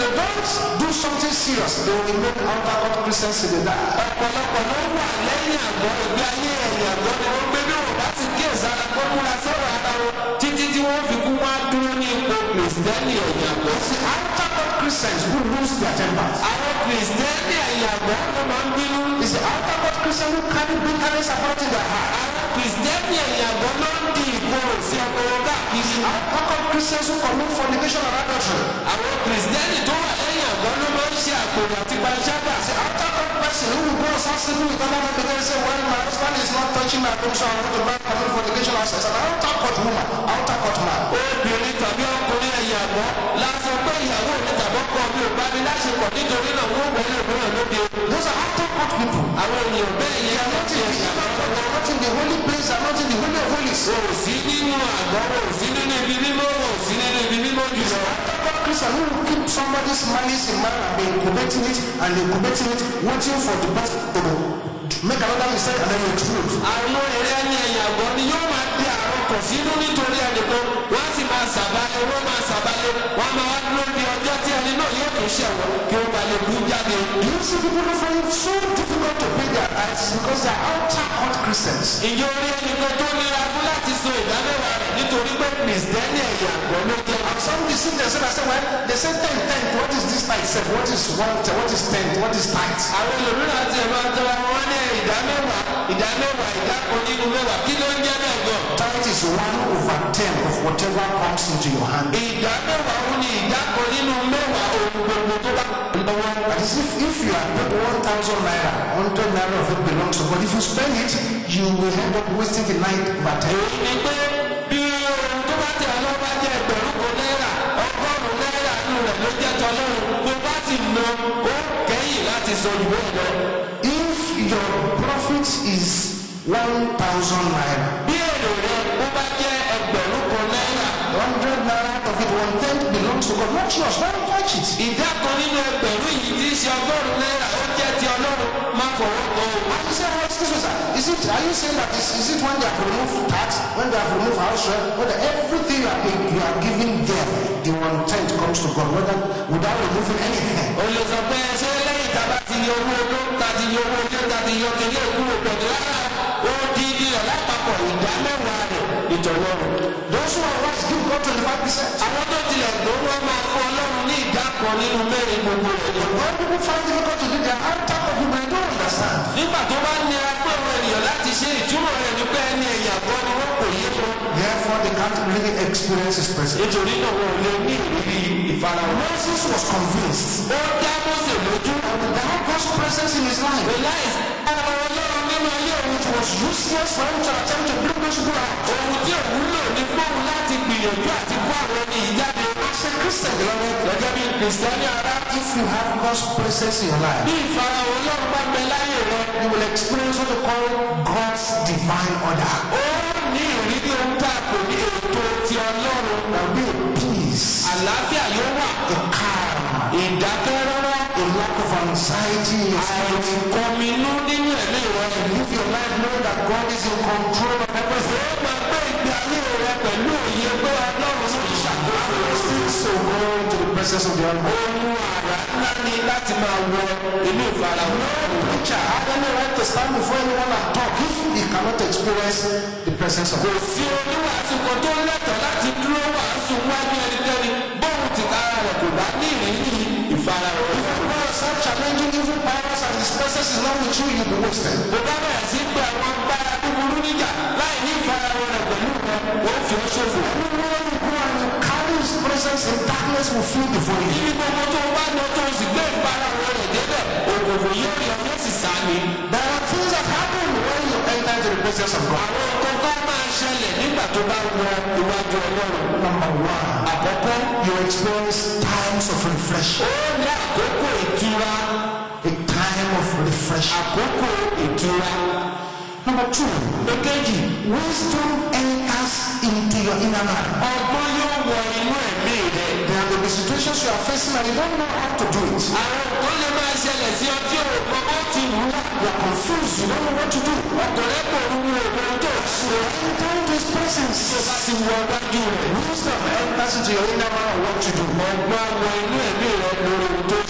do something serious, they will remain outer court Christians till they die. ọ̀pọ̀lọpọ̀ ló wà lẹ́yìn àgọ́ ìgbé ayé ẹ̀yìn àgọ́ ni wọ́n gbé bí wọ́n bá ti kí ìsára kó múra sọ̀rọ̀ ara wọn títí tí wọ́n fi kú wá dúró ní ipò kìrìsìtẹ́nì ẹ̀yìn àgọ́. The outer court Christians who lose their tempers. àwọn kìrìsìtẹ́nì ẹ̀yìn àgọ́ ló máa ń bínú. It's the outer court Christian who carry bitterness about in their heart. àwọn kìrìsìtẹ́nì ẹ̀yìn àgọ́ ló ń di ìkorò sí ọkọ̀ káàkiri. Outer court Christians who commit fornication and adultery. àwọn kìrìsìtẹ́nì tó wà lẹ́yìn àgọ́ ló máa ń ṣe àpòrò àti panṣágà. The outer court person who will go and start sleeping with other men because they say, well, my husband is not touching my home, so I want to buy commit fornication as an outer court woman, outer court man. obìnrin tàbí ọkùnrin ẹ̀yìn àgọ́ lásán pé ìyàwó mi tàbí ọkọ mi ò bá mi láṣepọ̀ nítorí náà wọ́n wọlé òmíràn lóde. Those are outer court people. àwọn ènìyàn bẹ́ẹ̀ They yẹn are not in the ẹ̀yìn àgọ́. they are not in the holy place, they are not in the holy of holies. wọn ò sí nínú àgọ́ wọn ò sí nínú ibi mímọ́ wọn ò sí nínú ibi mímọ́ jùlọ. Outer court Christian who will keep somebody's malice in mind and be incubating it and incubating it, waiting for the person to make another mistake and then explode. àwọn èrè ẹni ẹ̀yìn àgọ́ ni yóò máa di àrùn kò sínú nítorí ẹnìkan wọ́n á sì máa sàbálẹ̀ wọ́n máa sàbálẹ̀ wọ́n á máa wá dúró di ọjọ́ tí ẹni náà yóò tún ṣẹ̀wọ̀n kí ó ba lè bú jáde. Do you see people who find it so difficult to pay their tithes because they are outer court Christians? ìjọ orí ẹnìkan tó nira fún láti so ìdámẹ́wàá rẹ̀ nítorí pé kìrìsìtẹ́nì ẹ̀yìn àgọ́ ló jẹ́. And some deceive themselves and say, well, they say ten, ten. What is this tithe? Say, What is one? What is ten? What is tithe? àwọn ẹlòmíràn àti ẹ̀ máa tọrọ wọn ní ìdámẹ́wàá ìdámẹ́wàá ìdákan nínú mẹ́wàá kí ló ń jẹ́ bẹ́ẹ̀ gan. Tithe is one over ten of whatever comes into your hand. ìdámẹ́wàá òun ni ìdákan nínú mẹ́wàá ohun gbogbo tó bá lọ́wọ́. That is, if, if you are paid one thousand naira, hundred naira of it belongs to God. If you spend it, you will end up wasting the night over ten. èyí ni pé bí ohun tó bá tẹ̀ ọ́ bá jẹ́ ẹgbẹ̀rún kan náírà ọgọ́rùn-ún náírà nù rẹ̀ ló jẹ́ tọ́lọ́run bó bá sì ná ó kẹ́yìn láti sọ jù bẹ́ẹ̀ lọ. If your profit is one thousand naira, bí èrò rẹ bó bá jẹ́ ẹgbẹ̀rún kan náírà hundred naira of it, one tenth belongs to God, not yours. Don't touch it. ìdá kan nínú ẹgbẹ̀rún yìí tí í ṣe ọgọ́rùn-ún náírà ó jẹ́ ti ọlọ́run má fọwọ́ kan o. And you say, what's this? Sir? Is it? Are you saying that is, is it when they have removed tax, when they have removed house rent, when the, everything you are, you are giving there, the one tenth comes to God, whether without removing anything? o lè sọ pé ṣé lẹ́yìn tá a bá ti yọ owó oló tá a ti yọ owó ilé tá a ti yọ kele kúrò pẹ̀lú rárá ó di di rẹ̀ lápapọ̀ ìdá mẹ́wàá rẹ̀ ìtọ̀lọ́run. Those who are wise give God twenty-five percent. àwọn tó tilẹ̀ gbowó máa fún ọlọ́run ní ìdá kan nínú mẹ́rin gbogbo rẹ̀. When people find difficult to do their outer of people, they don't understand. nígbà tó bá nira fún àwọn ènìyàn láti ṣe ìtumọ̀ rẹ̀ ní pé ẹni ẹ̀yà gbọ́ ni wọ́n kò yé wọn. Therefore, they can't really experience His presence. nítorí náà wọn ò lè ní ìrírí ìfarahàn. Moses was convinced ó dá Mósè lójú. that had God's presence in his life. realize ara ọlọ́run nínú ayé òun It was useless for him to attempt to bring those people out. ohun tí òun lò ní fóun láti gbìyànjú àti kó àwọn ẹni yìí jáde. As a Christian, beloved, gẹ́gẹ́ bí kìrìsìtẹ́nì ara if you have God's presence in your life, bí ìfarahàn ọlọ́run bá bẹ láyé rẹ. you will experience what we call God's divine order. ó ní ìrírí ohun tá a kò ní ètò ti ọlọ́run. There will be a peace, àlàáfíà yóò wà. a calm, ìdákẹ́rọ́rọ́. a lack of anxiety in your spirit. àìkọminú nínú ẹ̀mí rẹ. Live your life knowing that God is in control of everything. ó máa gbé ìgbé ayé rẹ pẹ̀lú òye pé ọlọ́run ló ń ṣàkóso. So go into the presence of the Almighty. ohun àrà ńlá ni láti máa wọ inú ìfarahàn. Preacher had any right to stand before anyone and talk if he cannot experience the presence of kò God. sí oníwàásù kan tó lẹ́tọ̀ọ́ láti dúró wàásù wájú ẹnikẹ́ni bóun ti kára rẹ̀ kò bá ní ìrírí ìfarahàn. God is not challenging evil powers and his presence is not with you, you'll be wasted. bó bá bẹ̀rẹ̀ sí pé àwọn agbára búburú níjà láì ní ìfarahàn rẹ̀ pẹ̀lú rẹ̀ wọ́n fi ọ́ ṣòfò. Everywhere you go and you carry his presence in darkness will flee before you. ibi gbogbo tó o bá lọ tó o sì gbé ìfarahàn rẹ̀ débẹ̀ òkùnkùn yóò yọ yóò sì sá ni. There are things that happen when you enter into the presence of God. àwọn nǹkan kan máa ṣẹlẹ̀ nígbà tó bá wọ iwájú ọlọ́run. Number one, àkọ́kọ́ you experience times of refreshing. ó ní àkókò ìtura A time of refreshing. àkókò ìtura. Number two, èkejì wisdom enters into your inner man. ọgbọ́n yóò wọ inú ẹ̀mí rẹ̀. There will be situations you are facing and you don't know how to do it. àwọn nǹkan lè máa ṣẹlẹ̀ sí ọ tí o mọ bó ti wù ú. You are confused, you don't know what to do. ọkùnrin kò rú ohun tó ṣe. Enter into his presence. tó bá ti wọ iwájú rẹ̀. Wisdom enters into your inner man on what to do. ọgbọ́n wọ inú ẹ̀mí rẹ̀ lórí ohun tó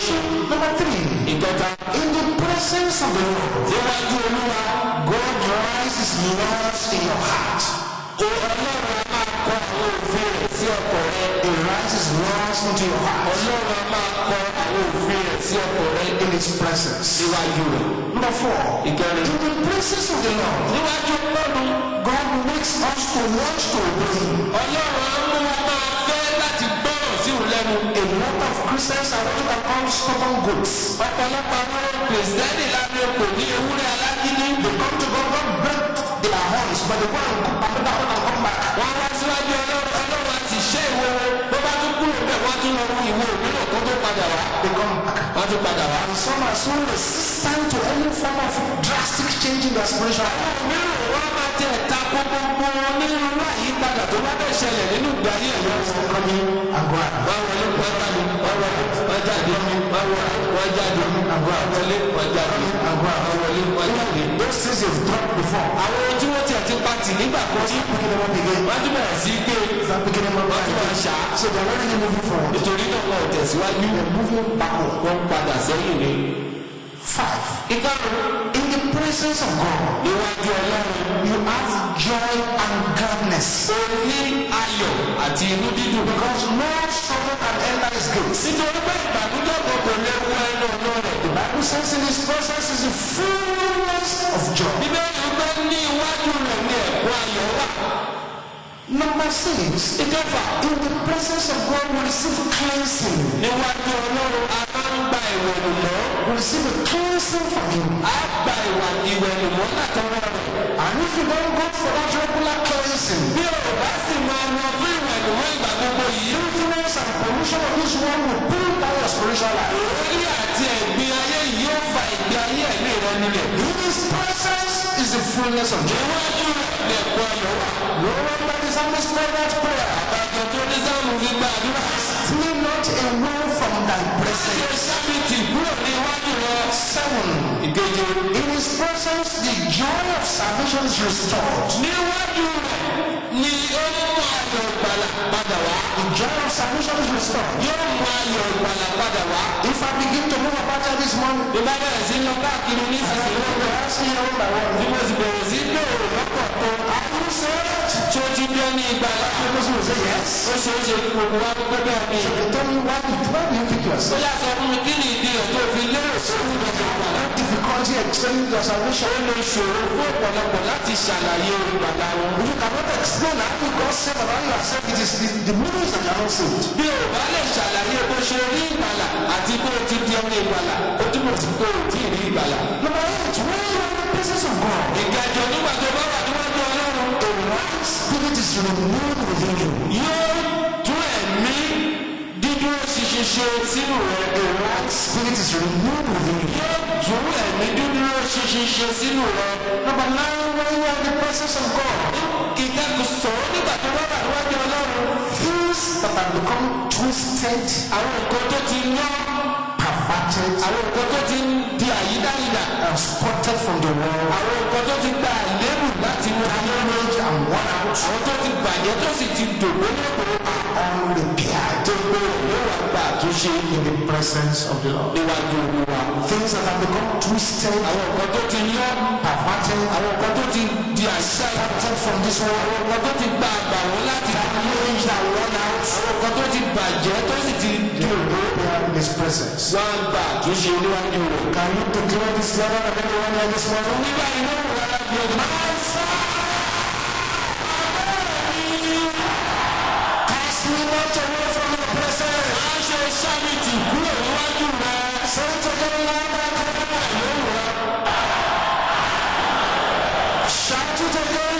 Number three, ìkẹta in the presence of the Lord, níwájú olúwa God rises laws in your heart. o ọlọ́run a máa kọ àwọn òfin rẹ̀ sí ọkọ̀ rẹ He rises laws into your heart ọlọ́run a máa kọ àwọn òfin rẹ̀ sí ọkọ̀ rẹ in His presence. níwájú rẹ̀ Number four, ìkẹrin in the presence of the Lord, níwájú ọlọ́run God makes us to want to obey Him. ọlọ́run á mú wa máa fẹ́ láti gbọ́ràn sí òun lẹ́nu A lot of Christians are what you can call stubborn goats. ọ̀pọ̀lọpọ̀ àwọn kìrìsìtẹ́nì lábẹ́ kò ní ewúrẹ́ alágídí They come to God, God break their horns, but they go and come back and come back. wọ́n wá síwájú ọlọ́run ọlọ́run á ti ṣe ìwo bó bá tún kúrò bẹ́ẹ̀ wọ́n á tún lọ fún ìwo mìíràn kó tó padà wá They come back. wọ́n á tún padà wá. And some are so resistant to any form of drastic change in their spiritual life. mìíràn wọ́n máa tẹ̀ ta ko gbogbo onírúurú àyípadà tó bá bẹ̀ ṣẹlẹ̀ nínú ìgbé ayé ẹ̀yọ́ They come in and go out. wọ́n wọlé wọ́n jáde wọ́n wọlé wọ́n jáde wọ́n wọlé wọ́n jáde wọ́n wọlé wọ́n jáde And go out. wọ́n wọlé wọ́n jáde. Those things you've dropped before. àwọn ohun tí wọ́n tiẹ̀ ti pa tì nígbà kan tí Picking them up again. wọ́n tún bẹ̀rẹ̀ sí í gbé Start picking them up wọ́n tún máa again. ṣá So they're not really moving forward. nítorí náà wọn ò tẹ̀síwájú They're moving backward. wọ́n padà sẹ́yìn ni. Five. ìkarùn-ún In the presence of God, níwájú ọlọ́run you have joy and gladness. ó ní ayọ̀ àti inú dídùn. Because no sorrow can enter his gates. nítorí pé ìbànújẹ́ kan kò lè wọ ẹnu ọ̀nà rẹ̀. The Bible says in his presence is the fullness of joy. bíbélì pé ní iwájú rẹ̀ ní ẹ̀kọ́ ayọ̀ wà. Number six, ìkẹfà in the presence of God, we receive cleansing. níwájú ọlọ́run a máa ń gba ìwẹ̀nùmọ́. We receive a cleansing from him. a gba ìwà ìwẹ̀nùmọ́ látọwọ́ rẹ̀. And if you don't go for that regular cleansing, bí o bá sì máa lọ fún ìwẹ̀nùmọ́ ìgbà gbogbo yìí. filthiness and pollution of this world will pull down your spiritual life. orí àti ẹ̀gbin ayé yìí yóò fa ìgbé ayé ẹ̀mí rẹ nílẹ̀. In his presence is the fullness of joy. níwájú rẹ̀ ní ẹ̀kọ́ ayọ̀ wà. No wonder the psalmist prayed that prayer. àgbàdo tó ní sáàmù fi gba àdúrà. Flee not away from thy ṣe presence. sábìtì kúrò ní iwájú rẹ. Seven. ìkeje. In his presence, the joy of salvation is restored. níwájú rẹ̀ ni ó mú ayọ̀ ìgbàlà padà wá. The joy of salvation is restored. yóò mú ayọ̀ ìgbàlà padà wá. If I begin to move about here this morning, bí bá bẹ̀rẹ̀ sí lọ káàkiri ní I ìsinsìnyí will be asking you one by one. bí mo sì bẹ̀rẹ̀ sí gbèrò lọ́pọ̀ tó Are you saved? tí ó ti dé ní ìgbàlà. People will say yes. ó ṣeé ṣe kí gbogbo wa gbé bẹ́ẹ̀ ni. You tell me why, did- why do you think you are ó saved? yà sọ fún mi kí ni ìdí rẹ̀ tó fi lérò sí òun lọ́jọ́ ìgbàlà. Difficulty explaining your salvation. ó lè ṣòro fún ọ̀pọ̀lọpọ̀ láti ṣàlàyé ìgbàlà wọn. If you cannot explain how you got saved and how you are saved, it is the, the meanings that you are not saved. bí o bá lè ṣàlàyé bó ṣe rí ìgbàlà àti bó o ti di ọmọ ìgbàlà ó túmọ̀ sí pé o tí ì rí ìgbàlà. Number eight, when you are in the presence of God, ìkẹjọ nígbà tó bá wà níwájú ọlọ́run a right spirit is renewed within you. yóò tún ẹ̀mí dídúró ṣinṣin ṣe sínú rẹ. A right spirit is renewed within you. yóò tún ẹ̀mí dídúró ṣinṣin ṣe sínú rẹ. Number nine, when you are in the presence of God, ìkẹkùn sọ̀rọ̀ nígbà tó bá wà níwájú ọlọ́run. things that have become twisted, àwọn nǹkan tó ti yán perverted, àwọn nǹkan tó ti di àyídáyidà and spotted from the world, àwọn nǹkan tó ti gba àlébù láti mú ayé damaged and worn out, àwọn tó ti bàjẹ́ tó sì ti dògbó lẹ́kọ̀ọ́ unrepaired tó gbé yóò wá gba àtúnṣe in the presence of the Lord. níwájú olúwa. Things that have become twisted, àwọn nǹkan tó ti yán perverted, àwọn nǹkan tó ti di àṣà spotted from this world, àwọn nǹkan tó ti gba àgbà wọn láti damaged and worn out, àwọn nǹkan tó ti bàjẹ́ tó sì ti they will repair in His presence. wá ń gba àtúnṣe níwájú rẹ̀. Can you declare this level of everyone here this morning? nígbà inú rẹ̀ la bí ọdún. Cast me not away from your presence. máa ṣe sábìtì kúrò níwájú rẹ̀. Say it again louder. Shout it again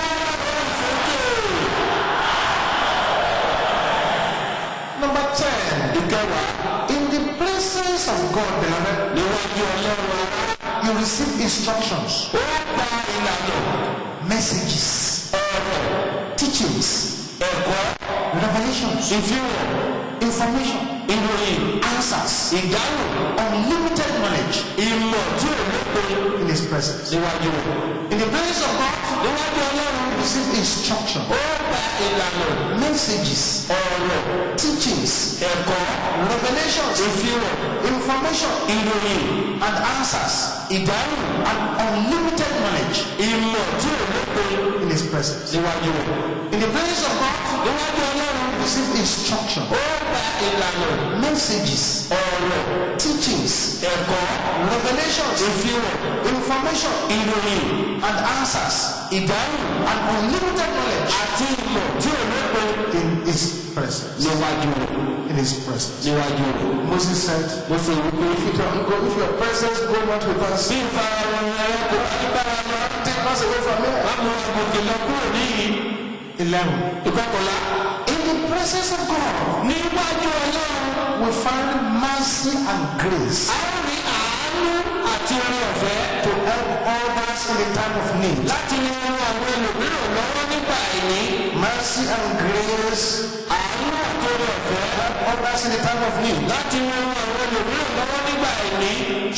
louder. Number 10. ìkẹwàá In the presence of God, beloved, níwájú ọlọ́run you receive instructions, ó gba ìlànà messages, teachings, ẹ̀kọ́ revelations, ìfihàn information ìròyìn answers, ìdáhùn unlimited knowledge ìmọ̀ tí ò lópin in His presence. níwájú rẹ̀ In the presence of God, níwájú ọlọ́run we receive instruction, ó gba ìlànà messages, ọ̀rọ̀ teachings, ẹ̀kọ́ revelations, ìfihàn information, ìròyìn and answers, ìdáhùn and unlimited knowledge ìmọ̀ tí ò lópin in His presence. níwájú rẹ̀ In the presence of God, níwájú ọlọ́run we receive instruction, ó gba ìlànà messages, ọ̀rọ̀ teachings, ẹ̀kọ́ revelations, ìfihàn information, ìròyìn and answers, ìdáhùn and unlimited knowledge àti ìmọ̀ tí ò lópin in His presence. níwájú rẹ̀ In His presence. níwájú rẹ̀. Moses said, mo sì wí pé If you don't go, if your presence go not with us, bí ìfarahàn rẹ kò bá ní bára lọ take us away from here. má mú àgùnkè lọ kúrò níyì 11. ìkọkànlá In the presence of God, níwájú ọlọ́run we find mercy and grace a ó rí àánú àti oore ọ̀fẹ́ to help others in the time of need. láti lè ran àwọn ẹlòmíràn lọ́wọ́ nígbà àìní Mercy and grace àánú àti oore ọ̀fẹ́ help others in the time of need. láti lè ran àwọn ẹlòmíràn lọ́wọ́ nígbà àìní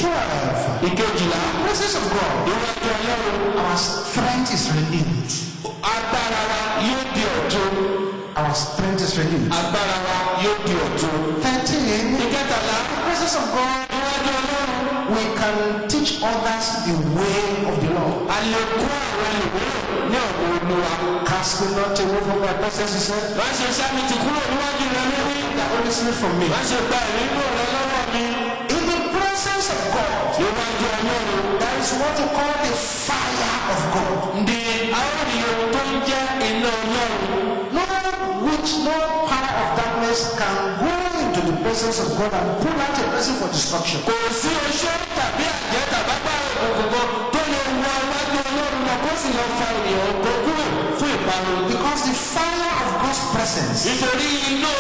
12. ìkejìlá In the presence of God, níwájú ọlọ́run our strength is renewed. agbára wa yóò di ọ̀tun Our strength is renewed. agbára wa yóò di ọ̀tun 13. In ìkẹtàlá the presence of God, níwájú ọlọ́run we can teach others the way of the Lord. a lè kó àwọn ẹlòmíràn ní ọ̀nà olúwa Cast me not away from my presence, he said. má ṣe sámi ti kúrò níwájú rẹ lórí That only sleep from me. má ṣe gba ìrìnnú rẹ lọ́wọ́ mi In the presence of God, níwájú ọlọ́run there is what we call the fire of God. di àwọn ènìyàn tó ń jẹ́ iná ọlọ́run No witch, no power of darkness can go into the presence of God and pull out a person for destruction. kò sí oṣó tàbí àjẹ́ tàbábá òkùnkùn tó lè wọ iwájú ọlọ́run lọ kó sì lọ fa ènìyàn kó kúrò fún ìparun Because the fire of God's presence nítorí iná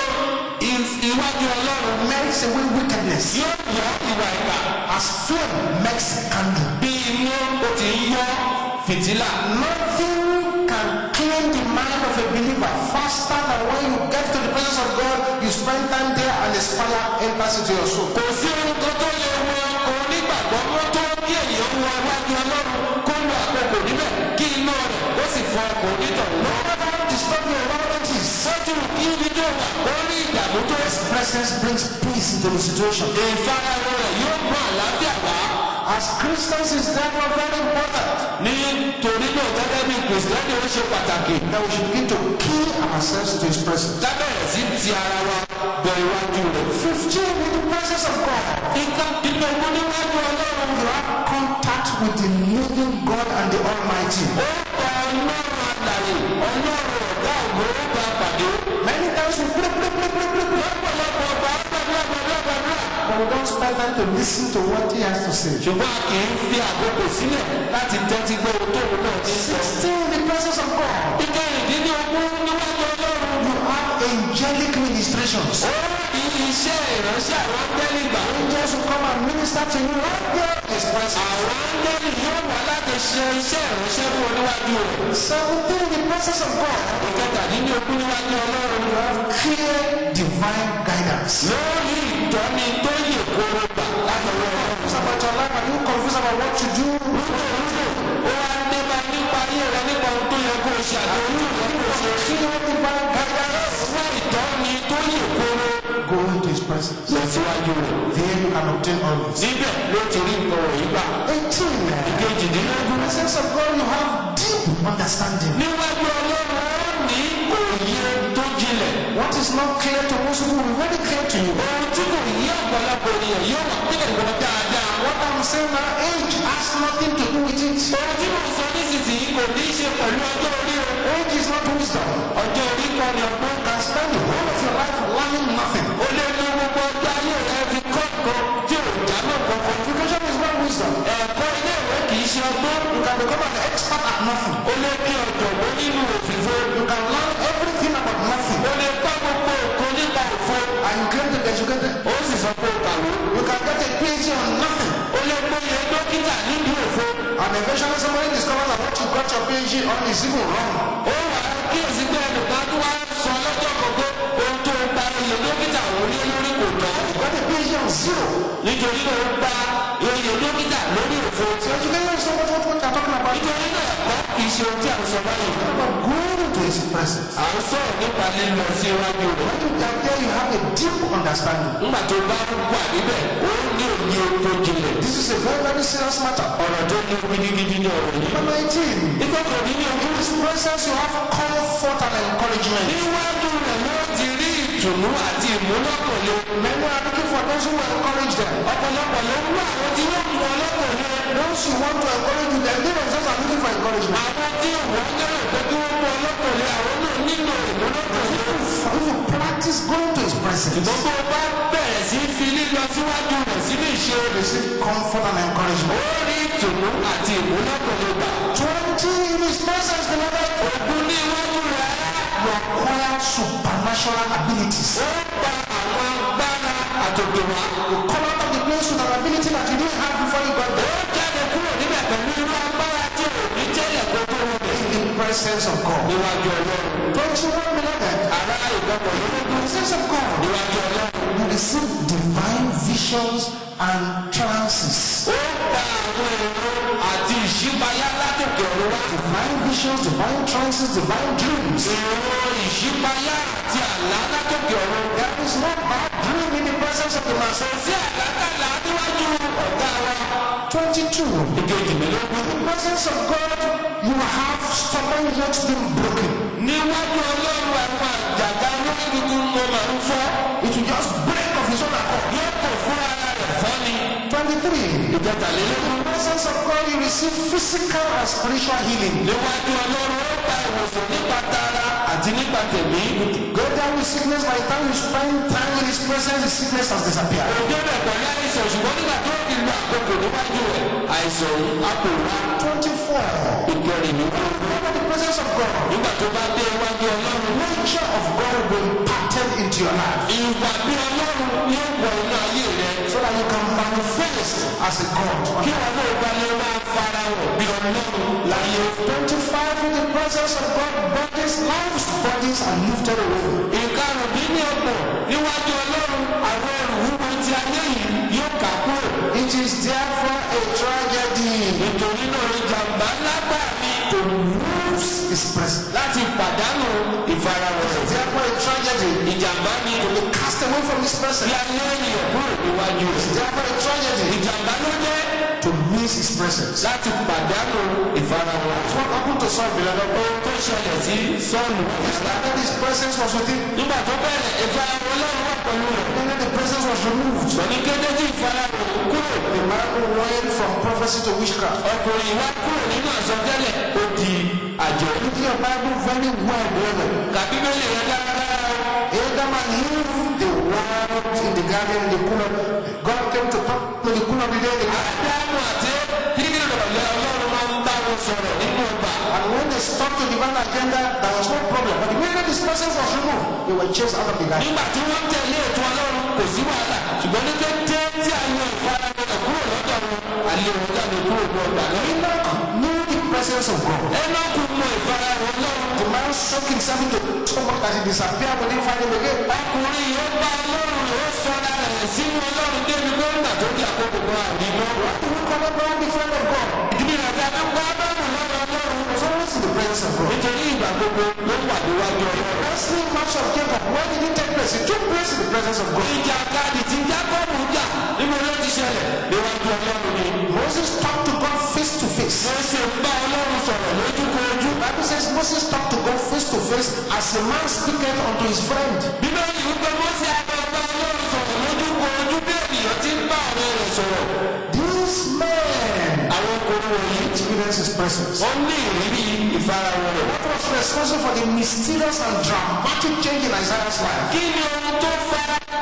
i- iwájú ọlọ́run melts away wickedness yóò yọ ìwà ìkà as flame melts candle. bí inú ó ti ń yọ fìtílà Nothing can clean the mind of a believer faster than when you get to the presence of God, you spend time there and his fire enters into your soul. kò sí ohun kan tó lè wọ ọkọ̀ onígbàgbọ́ mọ́ tó kí ènìyàn wọ iwájú ọlọ́run kó lo àkókò níbẹ̀ kí iná rẹ̀ ó sì fọ ọkọ̀ onítọ̀hún No matter how disturbing your environment is, sọ́jú kí ibi tó wà ó rí ìdààmú tó his presence brings peace into the situation. ìfarahàn rẹ̀ yóò mú àlàáfíà wá As Christians, it's therefore very important nítorí náà gẹ́gẹ́ bí kìrìsìtẹ́nì ó ṣe pàtàkì that we should begin to key ourselves to his presence. lábẹ́rẹ̀ sí ti ara wa bọ iwájú rẹ̀. 15 in the presence of God. ìka nínú ogún níwájú ọlọ́run You have contact with the living God and the Almighty. ó gba ọlọ́run àlàyé ọlọ́run ọ̀gá ògbó ó gba pàdé. Many times we pray, pray, pray, pray, pray, pray, lọ́pọ̀lọpọ̀ ọgbà gbàdúrà gbàdúrà gbàdúrà. but we don't spend time to listen to what he has to say. ṣùgbọ́n a kì í fi àkókò sílẹ̀ láti tẹ́tí gbọ́ ohun tó òun náà ti sọ. 16 in the presence of God. ìkẹrìndínlógún níwájú ọlọ́run. You have angelic ministrations. ó ní iṣẹ́ ìránṣẹ́ àwọn áńgẹ́lì gbà. Angels will come and minister to you right there in his presence. àwọn áńgẹ́lì yóò wá láti ṣe iṣẹ́ ìránṣẹ́ fún ọ níwájú rẹ̀. 17 in the presence of God. ìkẹtàdínlógún níwájú ọlọ́run. You have clear divine guidance. lórí ìtọ́ni tó yè kóró gbà látọwọ́ ọlọ́run. Confused about your life and you confused about what to do. ó wá nípa nípa ayé rẹ nípa ohun tó yẹ kó o ṣe àti ohun tó yẹ kó o ṣe. Clear divine guidance. fún ìtọ́ni tó yè kóró Go into his presence. lọ síwájú rẹ̀. There you can obtain all this. níbẹ̀ ló ti rí nǹkan wọ̀nyí gbà. 18. kejìdínlógún. In the presence of God, you have deep understanding. níwájú ọlọ́run ó ní òye tó jinlẹ̀. What is not clear to most people will be very clear to you. ohun tí kò yí ọ̀pọ̀lọpọ̀ ènìyàn yóò wà pínlẹ̀ gbọ́n dáadáa. What I'm saying now, age has nothing to do with it. ohun tí mo sọ nísinsìnyí kò ní í ṣe pẹ̀lú ọjọ́ orí o. Age is not wisdom. ọjọ́ orí kan ni ọgbọ́n You can spend the whole of your life learning nothing. ó lé ní gbogbo ọjọ́ ayé rẹ fi kọ́ nǹkan tí ò já mọ́ kankan. Education is not wisdom. ẹ̀kọ́ ilé ìwé kì í ṣe ọgbọ́n. You can become an expert at nothing. ó lé ní ọ̀jọ̀gbọ́n nínú òfìfo. You can learn everything about nothing. ó lè kọ́ gbogbo nǹkan nípa òfo. And you claim to be educated. ó sì sọ pé ó kàwé. You can get a PhD on nothing. ó lè gbóyè dókítà nídìí òfo. And eventually somebody discovers that what you got your PhD on is even wrong. ó wà á kíyèsí pé ẹnìkan tó wá sọ lọ́jọ́ gbogbo ohun tó gba oyè dókítà òun ní lórí kò tọ́. zero. nítorí náà ó gba oyè dókítà lórí òfo So education is not what, what we are talking about. nítorí náà ẹ̀kọ́ kì í ṣe ohun tí a ń sọ báyìí What about going into his presence? à ń sọ̀rọ̀ nípa lílọ sí iwájú rẹ̀ When you are there, you have a deep understanding. nígbà tó bá wà níbẹ̀ ó ní òye tó jinlẹ̀ This is a very, very serious matter. ọ̀rọ̀ tó ní gidigidi ní ọ̀rọ̀ yìí. Number 18. ìkọ̀kọ̀ ní ní In ojú his presence, you have comfort and encouragement. níwájú rẹ̀ ló ti rí ìtùnú àti ìmúlọ́kànlé Many are looking for those who will encourage them. ọ̀pọ̀lọpọ̀ ló ń wá àwọn tí yóò mú ọlọ́kànlé Those who want to encourage you, then they themselves are looking for encouragement. àwọn tí wọ́n lérò pé kí wọ́n mú ọlọ́kànlé àwọn náà nílò ìmúlọ́kànlé. If you practice going to his presence, ṣùgbọ́n tó o bá bẹ̀rẹ̀ sí fi lílọ síwájú rẹ̀ sínú ìṣe rẹ̀ receive comfort and ó encouragement. rí ìtùnú àti ìmúlọ́kànlé gbà. 20 in his presence, beloved, ògùn ní iwájú rẹ̀ you acquire supernatural abilities. ó gba àwọn agbára àtòkè wá. You come out of the place with an ability that you didn't have before you got ó there. jáde kúrò níbẹ̀ pẹ̀lú irú agbára tí ò ní tẹ́lẹ̀ kó tó wọ bẹ̀. In the presence of God. níwájú ọlọ́run 21 beloved, ará ìgbọ́kọ̀ in lórí the presence of God, níwájú ọlọ́run. you receive divine visions and trances. ó gba àwọn èrò àti ìṣípayá látòkè ọ̀run wá. Divine visions, divine trances, divine dreams. èrò ìṣípayá àti àlá látòkè ọ̀run. There is no bad dream in the presence of the master. sí àlákàlà níwájú ọ̀gá wa. 22. ìkejìlélógún. In the presence of God, you have stubborn yokes being broken. níwájú ọlọ́run àwọn àjàgà olókùnkùn mo máa ń fọ́. It will just break of his own accord. yóò kò fún ara rẹ̀ fọ́ ni. 23. ìkẹtàlélógún. In the presence of God, you receive physical and spiritual healing. níwájú ọlọ́run ó gba ìwòsàn nípa tara àti nípa tẹ̀mí. Go down with sickness. By the time you spend time in his presence, the sickness has disappeared. òjò rẹ̀ pẹ̀lú àìsàn ṣùgbọ́n nígbà tó ti lo àkókò níwájú rẹ̀ àìsàn òun á kò wá. 24. ìkẹrìnlélógún. Come in the presence of God. nígbà tó bá dé iwájú ọlọ́run. Nature of God will be imparted into your life ìwà bí ọlọ́run yóò wọ inú ayé rẹ̀. so that you can manifest as a God. kí wọn náà bá lè máa fara hàn bí ọlọ́run láyé. 25 in the presence of God, bodies, lives, bodies are lifted away. ìkarùn bí ní ọgbọ̀n níwájú ọlọ́run àwọn ẹrù wúwo ti ayé yìí yóò kà kúrò. It is therefore a tragedy nítorí náà ìjàmbá lágbà mi to lose his presence. láti pàdánù ìfarahàn rẹ̀. Therefore, a tragedy ìjàmbá ni to be cast away from his bí presence. ayé ènìyàn kúrò níwájú rẹ̀. Therefore, a tragedy ìjàmbá ló jẹ́ to miss his presence. láti pàdánù ìfarahàn rẹ̀. What happened to Saul, beloved? ohun tó ṣẹlẹ̀ sí sọ́ọ̀lù. He started his presence was with him, nígbà tó bẹ̀rẹ̀ ìfarahàn ọlọ́run wà pẹ̀lú rẹ̀. and then the presence was removed. sọ ní kété tí ìfarahàn kúrò. The man went from prophecy to witchcraft. ọkùnrin wá kúrò nínú àsọtẹ́lẹ̀ ó di àjọ. Look at your Bible very well, beloved. kàbíbélì rẹ̀ dáradára o. Adam and Eve, they walked in the garden in the cool of God came to talk to the cool of the day. in the garden. ádámù àti kíkiri ìrọ̀lẹ́ ọlọ́run máa ń bá wọn sọ̀rọ̀ nínú ọgbà. And when they stopped to divine agenda, there was no problem. But the minute this presence was removed, they were chased out of the garden. nígbà tí wọ́n tẹ̀lé ètò ọlọ́run kò sí wàhálà ṣùgbọ́n ní kété tí a yan ìfarahàn rẹ̀ kúrò lọ́dọ̀ wọn àlè wọn jáde kúrò ní ọgbà náà. Enoch knew the presence of God. ẹnọ́kù mọ ìfarahàn ọlọ́run. The man soaked himself into so much that he disappeared. We didn't find him again. ọkùnrin yìí ó bá ọlọ́run rẹ̀ ó sọra rẹ̀ sínú ọlọ́run débi gómìnà tó di àkókò kan àdìmọ́. What do we call Abraham the friend of God? ìdílé rẹ̀ tí a fi ń gbọ́ ọlọ́run lọ́dọ̀ ọlọ́run. He was always in the presence of God. nítorí ìgbà gbogbo ló wà níwájú ọlọ́run. Wrestling match of Jacob, where did it take place? It took place in the presence of God. ìjà kadì tí jákọ́bù jà níbo ló ti ṣẹlẹ̀ níwájú ọlọ́run ni. Moses talked to God face to face. mo ṣe ń bá ọlọ́run sọ̀rọ̀ lójúkojú. The Bible says Moses talked to God face to face as a man speaketh unto his friend. bíbélì wípé mọ́sí àgbàgbà ọlọ́run sọ̀rọ̀ lójúkojú bí ènìyàn ti ń bá ọ̀rẹ́ rẹ̀ sọ̀rọ̀. These men àwọn ọkùnrin wọ̀nyí experience his presence. wọ́n ní ìrírí ìfarahàn rẹ̀. What was responsible for the mysterious and dramatic change in Isaiah's life? kí ni ohun tó fa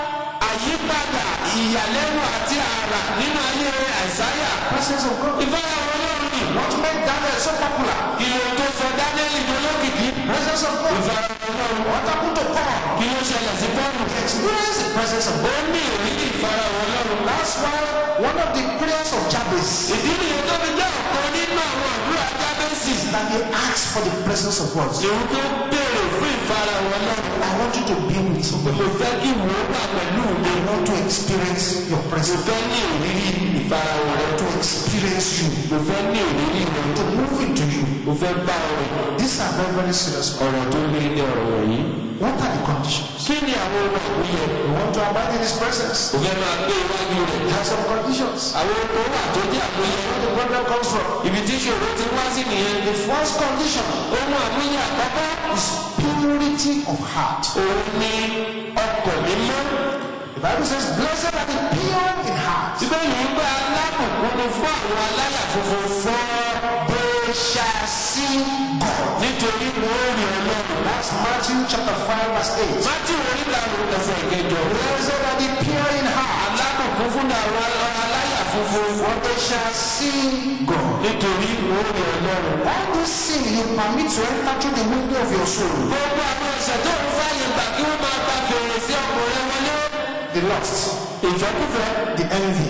àyípadà ìyàlẹ́nu àti àrà nínú ayé àìsáyà? Presence of God. ìfarahàn ọlọ́run ni. What made Daniel so popular? kí ló tó sọ dánẹ́lì dolókìkí? Presence of God. ìfarahàn ọlọ́run. What happened to Paul? kí ló ṣẹlẹ̀ sí pọ́ọ̀lù? Experience the presence of ó God. ní ìrírí ìfarahàn ọlọ́run. That's why one of the prayers of Jabez ìdí nìyẹn tó fi jẹ́ ọ̀kan nínú àwọn àdúrà jábẹ́sì. that he asked for the presence of God. èyí tó béèrè fún ìfarahàn ọlọ́run. I want you to be with me. mo fẹ́ kí wò ó wà pẹ̀lú mi I want to experience your mo presence. fẹ́ ní ìrírí ìfarahàn rẹ To experience you. mo fẹ́ ní ìrírí rẹ To move into you. mo fẹ́ bá ọ rìn These are very, very serious. ọ̀rọ̀ tó lé ní ọ̀rọ̀ wọ̀nyí. What are the conditions? kí ni àwọn ohun àmúyẹ You want to abide in His presence. mo fẹ́ máa gbé iwájú rẹ̀ There are some conditions. àwọn ohun wà tó jẹ́ àmúyẹ Where the problem comes from. ibi tí ìṣòro ti wá sí nìyẹn The first condition ohun àmúyẹ àkọ́kọ́ is purity of heart. òun ni ọkàn mímọ́ The Bible says, Blessed are the pure in heart. síbẹ̀ yìí ń bá alábùkún ni fún àwọn aláyà funfun fún They shall see God. nítorí wọn ò rí ọlọ́run. That's Matthew chapter 5, verse 8. mátì oríta òun ẹsẹ̀ ìkẹjọ Blessed are the pure in heart, alábùkún fún àwọn aláyà funfun for they shall see God. nítorí wọn ò rí ọlọ́run. All this sin you permit to enter through the window of your soul. gbogbo àwọn ẹ̀ṣẹ̀ tó ń fàyè gbà kí wọ́n máa gba fèrèsé ọkùnrin wọlé The lust, ìfẹ́kùfẹ́ the envy,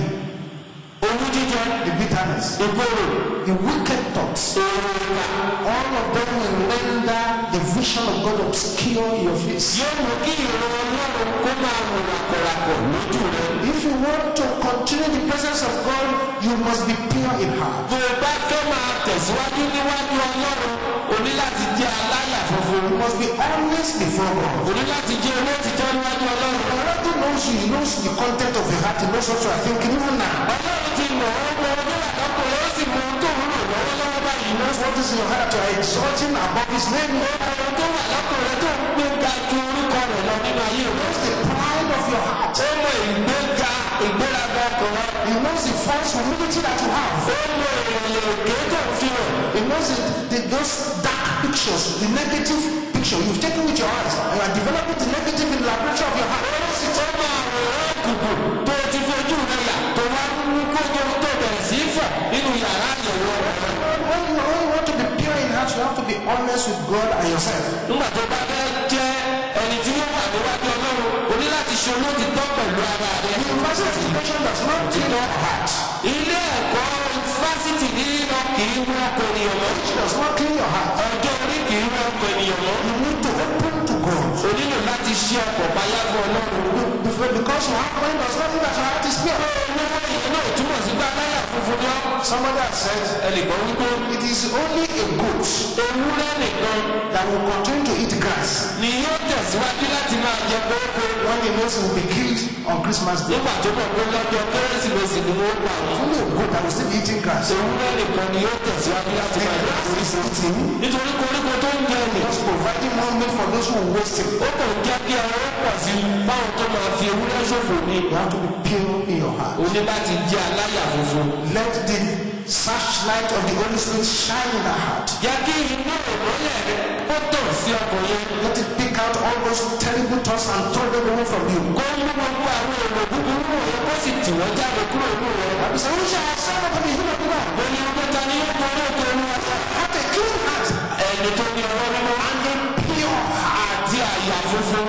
owú jíjẹ the bitterness, ìkorò the wicked thoughts. èrò ìgbà All of them will render the vision of God obscure in your face. yóò mú kí ìrọ̀ ọlọ́run kó máa wò ràkọ̀ràkọ̀ lójú rẹ. If you want to continue the presence of God, you must be pure in heart. bó o bá fẹ́ máa tẹ̀síwájú níwájú ọlọ́run o ní láti jẹ́ aláyà funfun You must be honest before God. o ní láti jẹ́ olóòtítọ́ níwájú ọlọ́run. God already knows you. He knows the content of your heart. He knows what you are thinking even now. ọlọ́run ti mọ̀ ọ́ mọ oníwà lọ́kùnrin ó sì mọ ohun tó ń lò lọ́wọ́lọ́wọ́ báyìí. He knows what is in your heart that you are exalting above His name. He ohun tó wà lọ́kùnrin tó ń gbé ga ju orúkọ rẹ̀ lọ nínú ayé rẹ̀. knows the pride of your heart. ó mọ ìgbéga ìgbéraga ọkùnrin. He knows the false humility that you have. ó mọ ìrìnlẹ̀ òkè tó ń fi hàn. He knows the, the, those dark pictures, the negative picture you've taken with your eyes, and you are developing the negative in the laboratory of your heart. ó sì tó mọ àwòrán òkùnkùn tó ti fojú rẹ̀ yà tó wá ń kó ohun tó bẹ̀rẹ̀ sí í fọ̀ nínú yàrá àyẹ̀wò rẹ̀. When you, when you want to be pure in heart, you have to be honest with God and yourself. nígbà tó bá fẹ́ jẹ́ ẹni tí yóò wà níwájú ọlọ́run o ní láti ṣe olóòtítọ́ pẹ̀lú ara rẹ̀. University education does not clean your heart. ilé ẹ̀kọ́ fásitì nínú kì í wọ́n ọkọ̀ ènìyàn mọ́. It does not clean your heart. ọjọ́ orí kì í wọ́n ọkọ̀ ènìyàn mọ́. You need to open to God. o nílò láti ṣe ọkọ̀ payá fún ọlọ́run. Before, because your heart mind does not mean that your heart is pure. owó yìí náà túmọ̀ sí pé aláyà funfun ni ọ́. Somebody has said ẹnìkan wípé it is only a goat ewúrẹ́ nìkan that will continue to eat grass ni yóò tẹ̀síwájú láti máa jẹ kókó. when he knows he will be killed on Christmas Day. nígbà tó mọ̀ pé lọ́jọ́ kérésìmesì ni wọ́n pa àwọn. Only a goat that will still be eating grass. ewúrẹ́ nìkan ni yóò tẹ̀síwájú láti The máa jẹ grass kókó. is eating, nítorí koríko tó ń jẹ nì. just providing more meat for those who waste it. ó kàn jẹ́ kí ẹran pọ̀ sí i báwọn tó máa fi ewúrẹ́ ṣòfò ní. You have to be pure in your heart. o ní láti jẹ́ aláyà funfun. Let the searchlight of the Holy Spirit shine in the heart. jẹ́ kí inú ìmọ́lẹ̀ rẹ ó tàn sí ọkàn yẹn. Let it pick out all those terrible thoughts and throw them away from you. kó mú gbogbo àwọn èrò búburú wọ̀nyẹn kó sì tì wọ́n jáde kúrò nínú rẹ. Bible says, Who shall ascend unto the hill of the Lord? ó ní ọgbẹ́ ta ni yóò borí òkè olúwa. Have a clean heart ẹni tó ní ọwọ́ nínú and a pure heart. àti àyà funfun.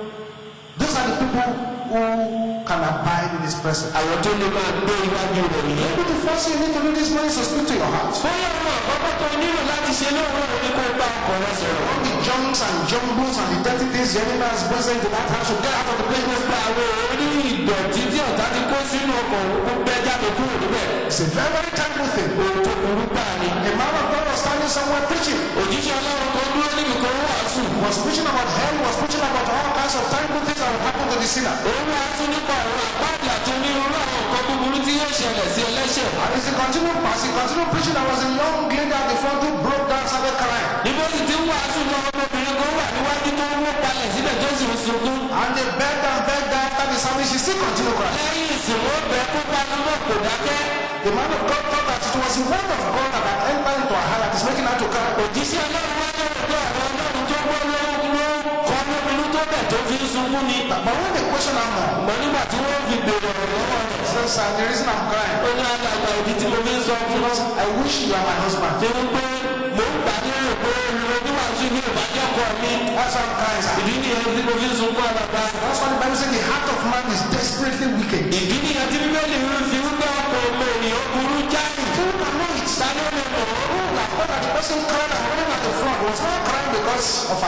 Those are the people who can abide in His presence. àwọn tó lè máa gbé iwájú rẹ̀ nìyẹn. Maybe the first thing you need to do this morning is to speak to your heart. bóyá ọmọ àkọ́kọ́ tó nílò láti ṣe lóòrùn òní kó bá ọkọ̀ rẹ sọ̀rọ̀. All the junks and jumbles and the dirty things the enemy has present in that house will get out of the place. gbogbo àwọn orí ìdọ̀tí tí ọ̀tá ti kó sínú ọkọ̀ òkú gbẹ jáde kúrò níbẹ̀. It's a very, very terrible thing. ohun tó burú gbà ni. A man of God was standing somewhere preaching. òjíṣẹ́ ọlọ́run kan dúró níbi kan wàásù. was preaching about hell, was preaching about all kinds of terrible things that will happen to the sinner. òun wàásù nípa ọ̀rọ̀ àpáàdì àti onírúurú àwọn nǹkan búburú tí yóò ṣẹlẹ̀ sí ẹlẹ́ṣẹ̀. And as he continued, as he continued preaching, there was a young lady at the front who broke down, started crying. níbo sì ti ń wàásù lọ ọmọbìnrin kan wà níwájú tó ń wó palẹ̀ síbẹ̀ tó sì ń sunkún. And they begged and begged her after the service, she still continued crying. lẹ́yìn ìsìnkú bẹ kó panumọ́ kò dákẹ́. The man of God thought that it was the word of God that had entered into her heart that is making her to cry. òjíṣẹ́ ọlọ́run wá lọ́wọ́ pé ọ̀rọ̀ ọlọ́run tó gbọ́ ló ló kọ́ lóminú tó bẹ̀ tó fi ń sunkún ni. But when they question her more, mọ̀ nígbà tí wọ́n fi bèrè ọ̀rọ̀ lọ́wọ́ rẹ̀. she says, "Sir, the reason I'm crying ó ní alàgbà ìdí tí mo fi ń sọ fún ọ. is I wish you are my husband. ṣé ń pé mò ń gbà nínú pé oníwàásù ní ìbàjẹ́ ọkọ mi. That's why I'm crying, sir. ìdí nìyẹn tí mo fi ń sunkún alàgbà. That's why the Bible says the heart of man is desperately wicked. ìdí nìyẹn tí bíbélì ń fi wípé ọkọ ọmọ ènìyàn burú jáì. Who can know it? ta ló lè mọ̀ ọ́? Who like what that the person cried and running at the front was not crying because of her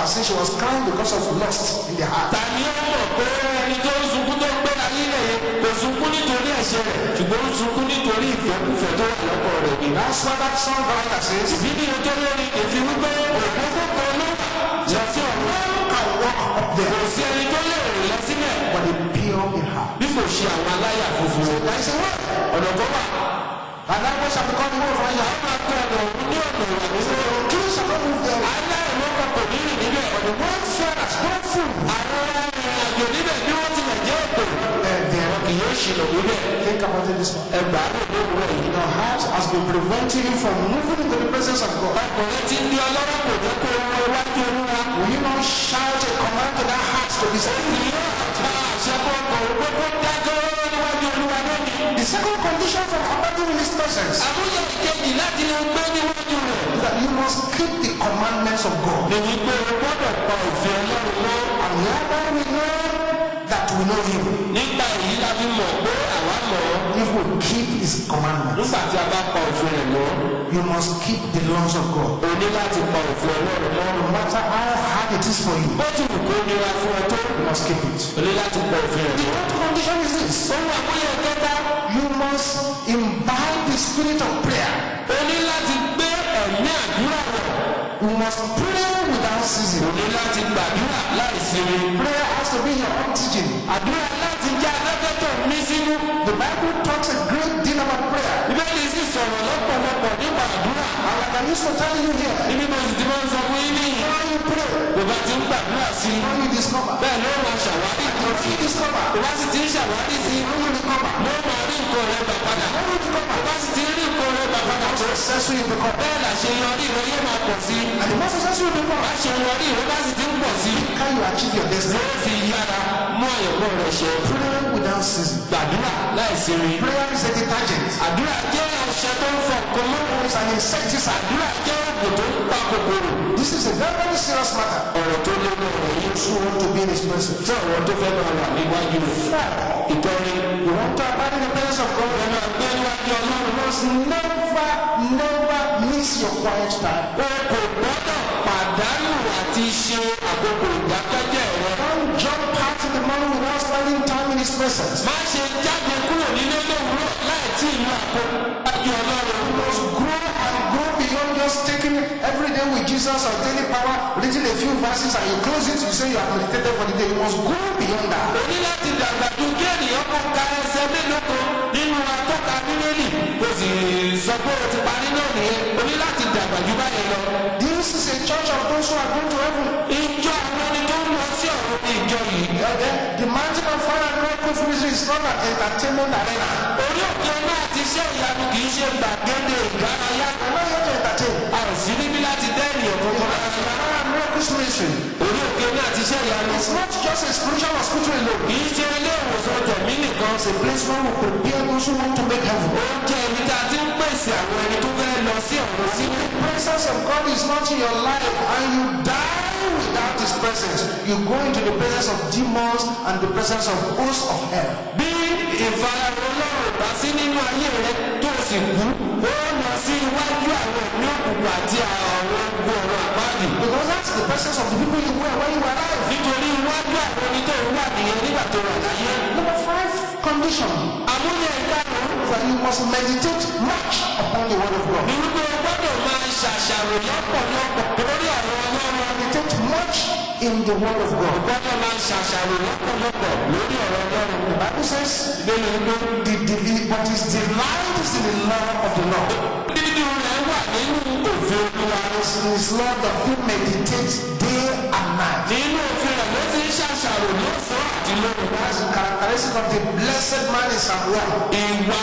saying she was crying because of lust in the heart. ta ni ó mọ̀ pé ẹni tó ń sunkún tó ń gbé ayé rẹ̀ yẹn kò sunkún nítorí ẹ̀ṣẹ̀ rẹ̀ ṣùgbọ́n ó ń sunkún nítorí ìfẹ́kùfẹ́ tó wà lọ́kọ̀ rẹ̀ ni. That's why that songwriter says, ìbí ni ojú lórí èfi wípé òkúkú kan ló wà lọ sí ọ̀run can walk up kò there, sí ẹni tó lè rìn lọ sílẹ̀ but the pure in heart. bí kò ṣe àwọn aláyà funfun. There is a way. ọ̀nà kan wà And that way shall become the way for you. àwọn máa tó ọ̀nà òun ní ọ̀nà ìwà nínú. Kill shall not move there. aláìlọ́kọ̀ kò ní rìn níbẹ̀ ọ̀nà One feathers, one fool. àwọn arìnrìn-àjò níbẹ̀ bí wọ́n tilẹ̀ jẹ́ ètò And there, kì yóò ṣìnà níbẹ̀ think about it this way. ẹgbàá ló lówùrọ̀ yìí. Your heart has been preventing you from moving into the presence of God. ọkùnrin tí ń di ọlọ́rọ̀ kò jẹ́ kó wọ iwájú olúwa. Will you not shout a command to that heart to be still? kì yóò ta àṣẹ kọ̀ọ̀kan gbogbo dájọ́ níwájú olúwa lónìí. The second condition for abandoning his presence àmúyẹ ìkejì láti lè gbé níwájú rẹ̀. is that you must keep the commandments of God. ni wípé o gbọ́dọ̀ pa òfin ọlọ́run mọ́. And hereby we know that we know him nígbà èyí la fi mọ̀ pé àwa mọ̀ ọ́. if we keep his commandments. nígbà tí a bá pa òfin rẹ̀ mọ́ You must keep the laws of God. o ní láti pa òfin ọlọ́run mọ́. No matter how hard it is for you, bó ti wù kó nira fún ọ tó you must keep it. o ní láti pa òfin rẹ̀ The mọ́. third condition is this. ohun àmúyẹ kẹta You must imbibe the spirit of prayer. o ní láti gbé ẹ̀mí àdúrà rẹ̀. You must pray without ceasing. o ní láti gbàdúrà láì sinmi. Prayer has to be your oxygen. àdúrà láti jẹ́ afẹ́fẹ́ tó mí sínú. The Bible talks a great deal about prayer. bíbélì sì sọ̀rọ̀ lọ́pọ̀lọpọ̀ nípa àdúrà. And like I used to tell you here, ibi mo sì ti máa ń sọ fún yín níyì. when you pray, bó bá ti ń gbàdúrà sí i when you discover, bẹ́ẹ̀ ló máa ṣàwárí nǹkan when sí you i. discover, bó bá sì ti ń ṣàwárí sí i when you recover, ló máa rí nǹkan rẹ̀ gbà padà. when you recover, bó bá sì ti rí nǹkan rẹ̀ gbà padà tó. successful you become. bẹ́ẹ̀ làṣeyọrí rẹ̀ yóò máa pọ̀ sí i. And the more successful you become, àṣeyọrí rẹ̀ bá sì ti ń pọ̀ sí i. can you achieve your destiny? ló fi yára mú àyẹ̀wò rẹ̀ ṣe. Pray without ceasing. gbàdúrà láì sinmi. Prayer is a detergent. àdúrà jẹ́ ọṣẹ tó ń fọ nǹkan mọ́. It's an insecticide. àdúrà jẹ́ oògùn tó ń pa kòkòrò. This is a very, very serious matter. ọ̀rọ̀ tó lé ní ọ̀rọ̀ yìí. Those who want to be in His presence. fún àwọn tó fẹ́ máa wà níwájú rẹ̀. Four, ìtọ́rin you want to abide in the presence of God. ẹ máa gbé níwájú ọlọ́run. You must never, never miss your quiet time. o kò gbọ́dọ̀ pàdánù àti ṣe àkókò ìdákẹ́jẹ́ rẹ. Don't jump out in the morning without spending time in His presence. má ṣe jáde kúrò nílé lówùúrọ̀ láì tí ì lo àkókò níwájú ọlọ́run. You must grow and grow beyond just taking every day with Jesus or daily power, reading a few verses and you close it, you say you have meditated for the day. You must grow beyond that. o ní láti dàgbà ju kí ènìyàn kan ka ẹsẹ̀ mélòó kan nínú atọ́ka bíbélì kò sì sọ pé o ti parí náà nìyẹn o ní láti dàgbà ju báyìí lọ. This is a church of those who are going to heaven. ìjọ àwọn ẹni tó ń lọ sí ọ̀run ní ìjọ yìí. Uh, the, the mountain of fire and miracle ministry is not an entertainment arena. orí òkè náà ti ṣe ìyanu kì í ṣe gbàgede ìdárayá. We're not here to entertain. a ò sí níbí láti dá ènìyàn kankan lára. Fire and miracle ministry. orí òkè náà ti ṣe ìyanu. It's not just a spiritual hospital alone. kì í ṣe ilé ìwòsàn tẹ̀mí nìkan. It's a place where we prepare those who want to make heaven. ó jẹ́ ibi tá a ti ń pèsè àwọn ẹni tó fẹ́ lọ sí ọ̀run sí. The presence of God is not in your life and you die without His presence. You go into the presence of demons and the presence of hosts of hell. bí ìfarahàn ọlọ́run bá sí nínú ayé rẹ tó sì kú ó lọ sí iwájú àwọn ẹ̀mí òkùnkùn àti àwọn ogun ọ̀rọ̀ àpáàdì. Because that's the presence of the people you were when you were alive. nítorí iwájú àwọn ẹni tó ń wà nìyẹn nígbà tó wà láyé. Number five condition àmúyẹ ìkarùn-ún is that you must meditate much upon the word of God. ni wípé o gbọ́dọ̀ máa ṣàṣàrò lọ́pọ̀lọpọ̀ lórí ọ̀rọ̀ ọlọ́run. Meditate much in the word of o God. gbọ́dọ̀ máa ṣàṣàrò lọ́pọ̀lọpọ̀ lórí ọ̀rọ̀ ọlọ́run. The Bible says, ìbéèrè wípé the, the, the, but his delight is in the law of the Lord. dídú rẹ̀ wà nínú òfin olúwa. It's in his law that he meditates day and night. nínú òfin rẹ̀ ló ti ń ṣàṣàrò lọ́sàn-án àti lóru. That's the characteristic of the blessed man in Psalm 1. ìwà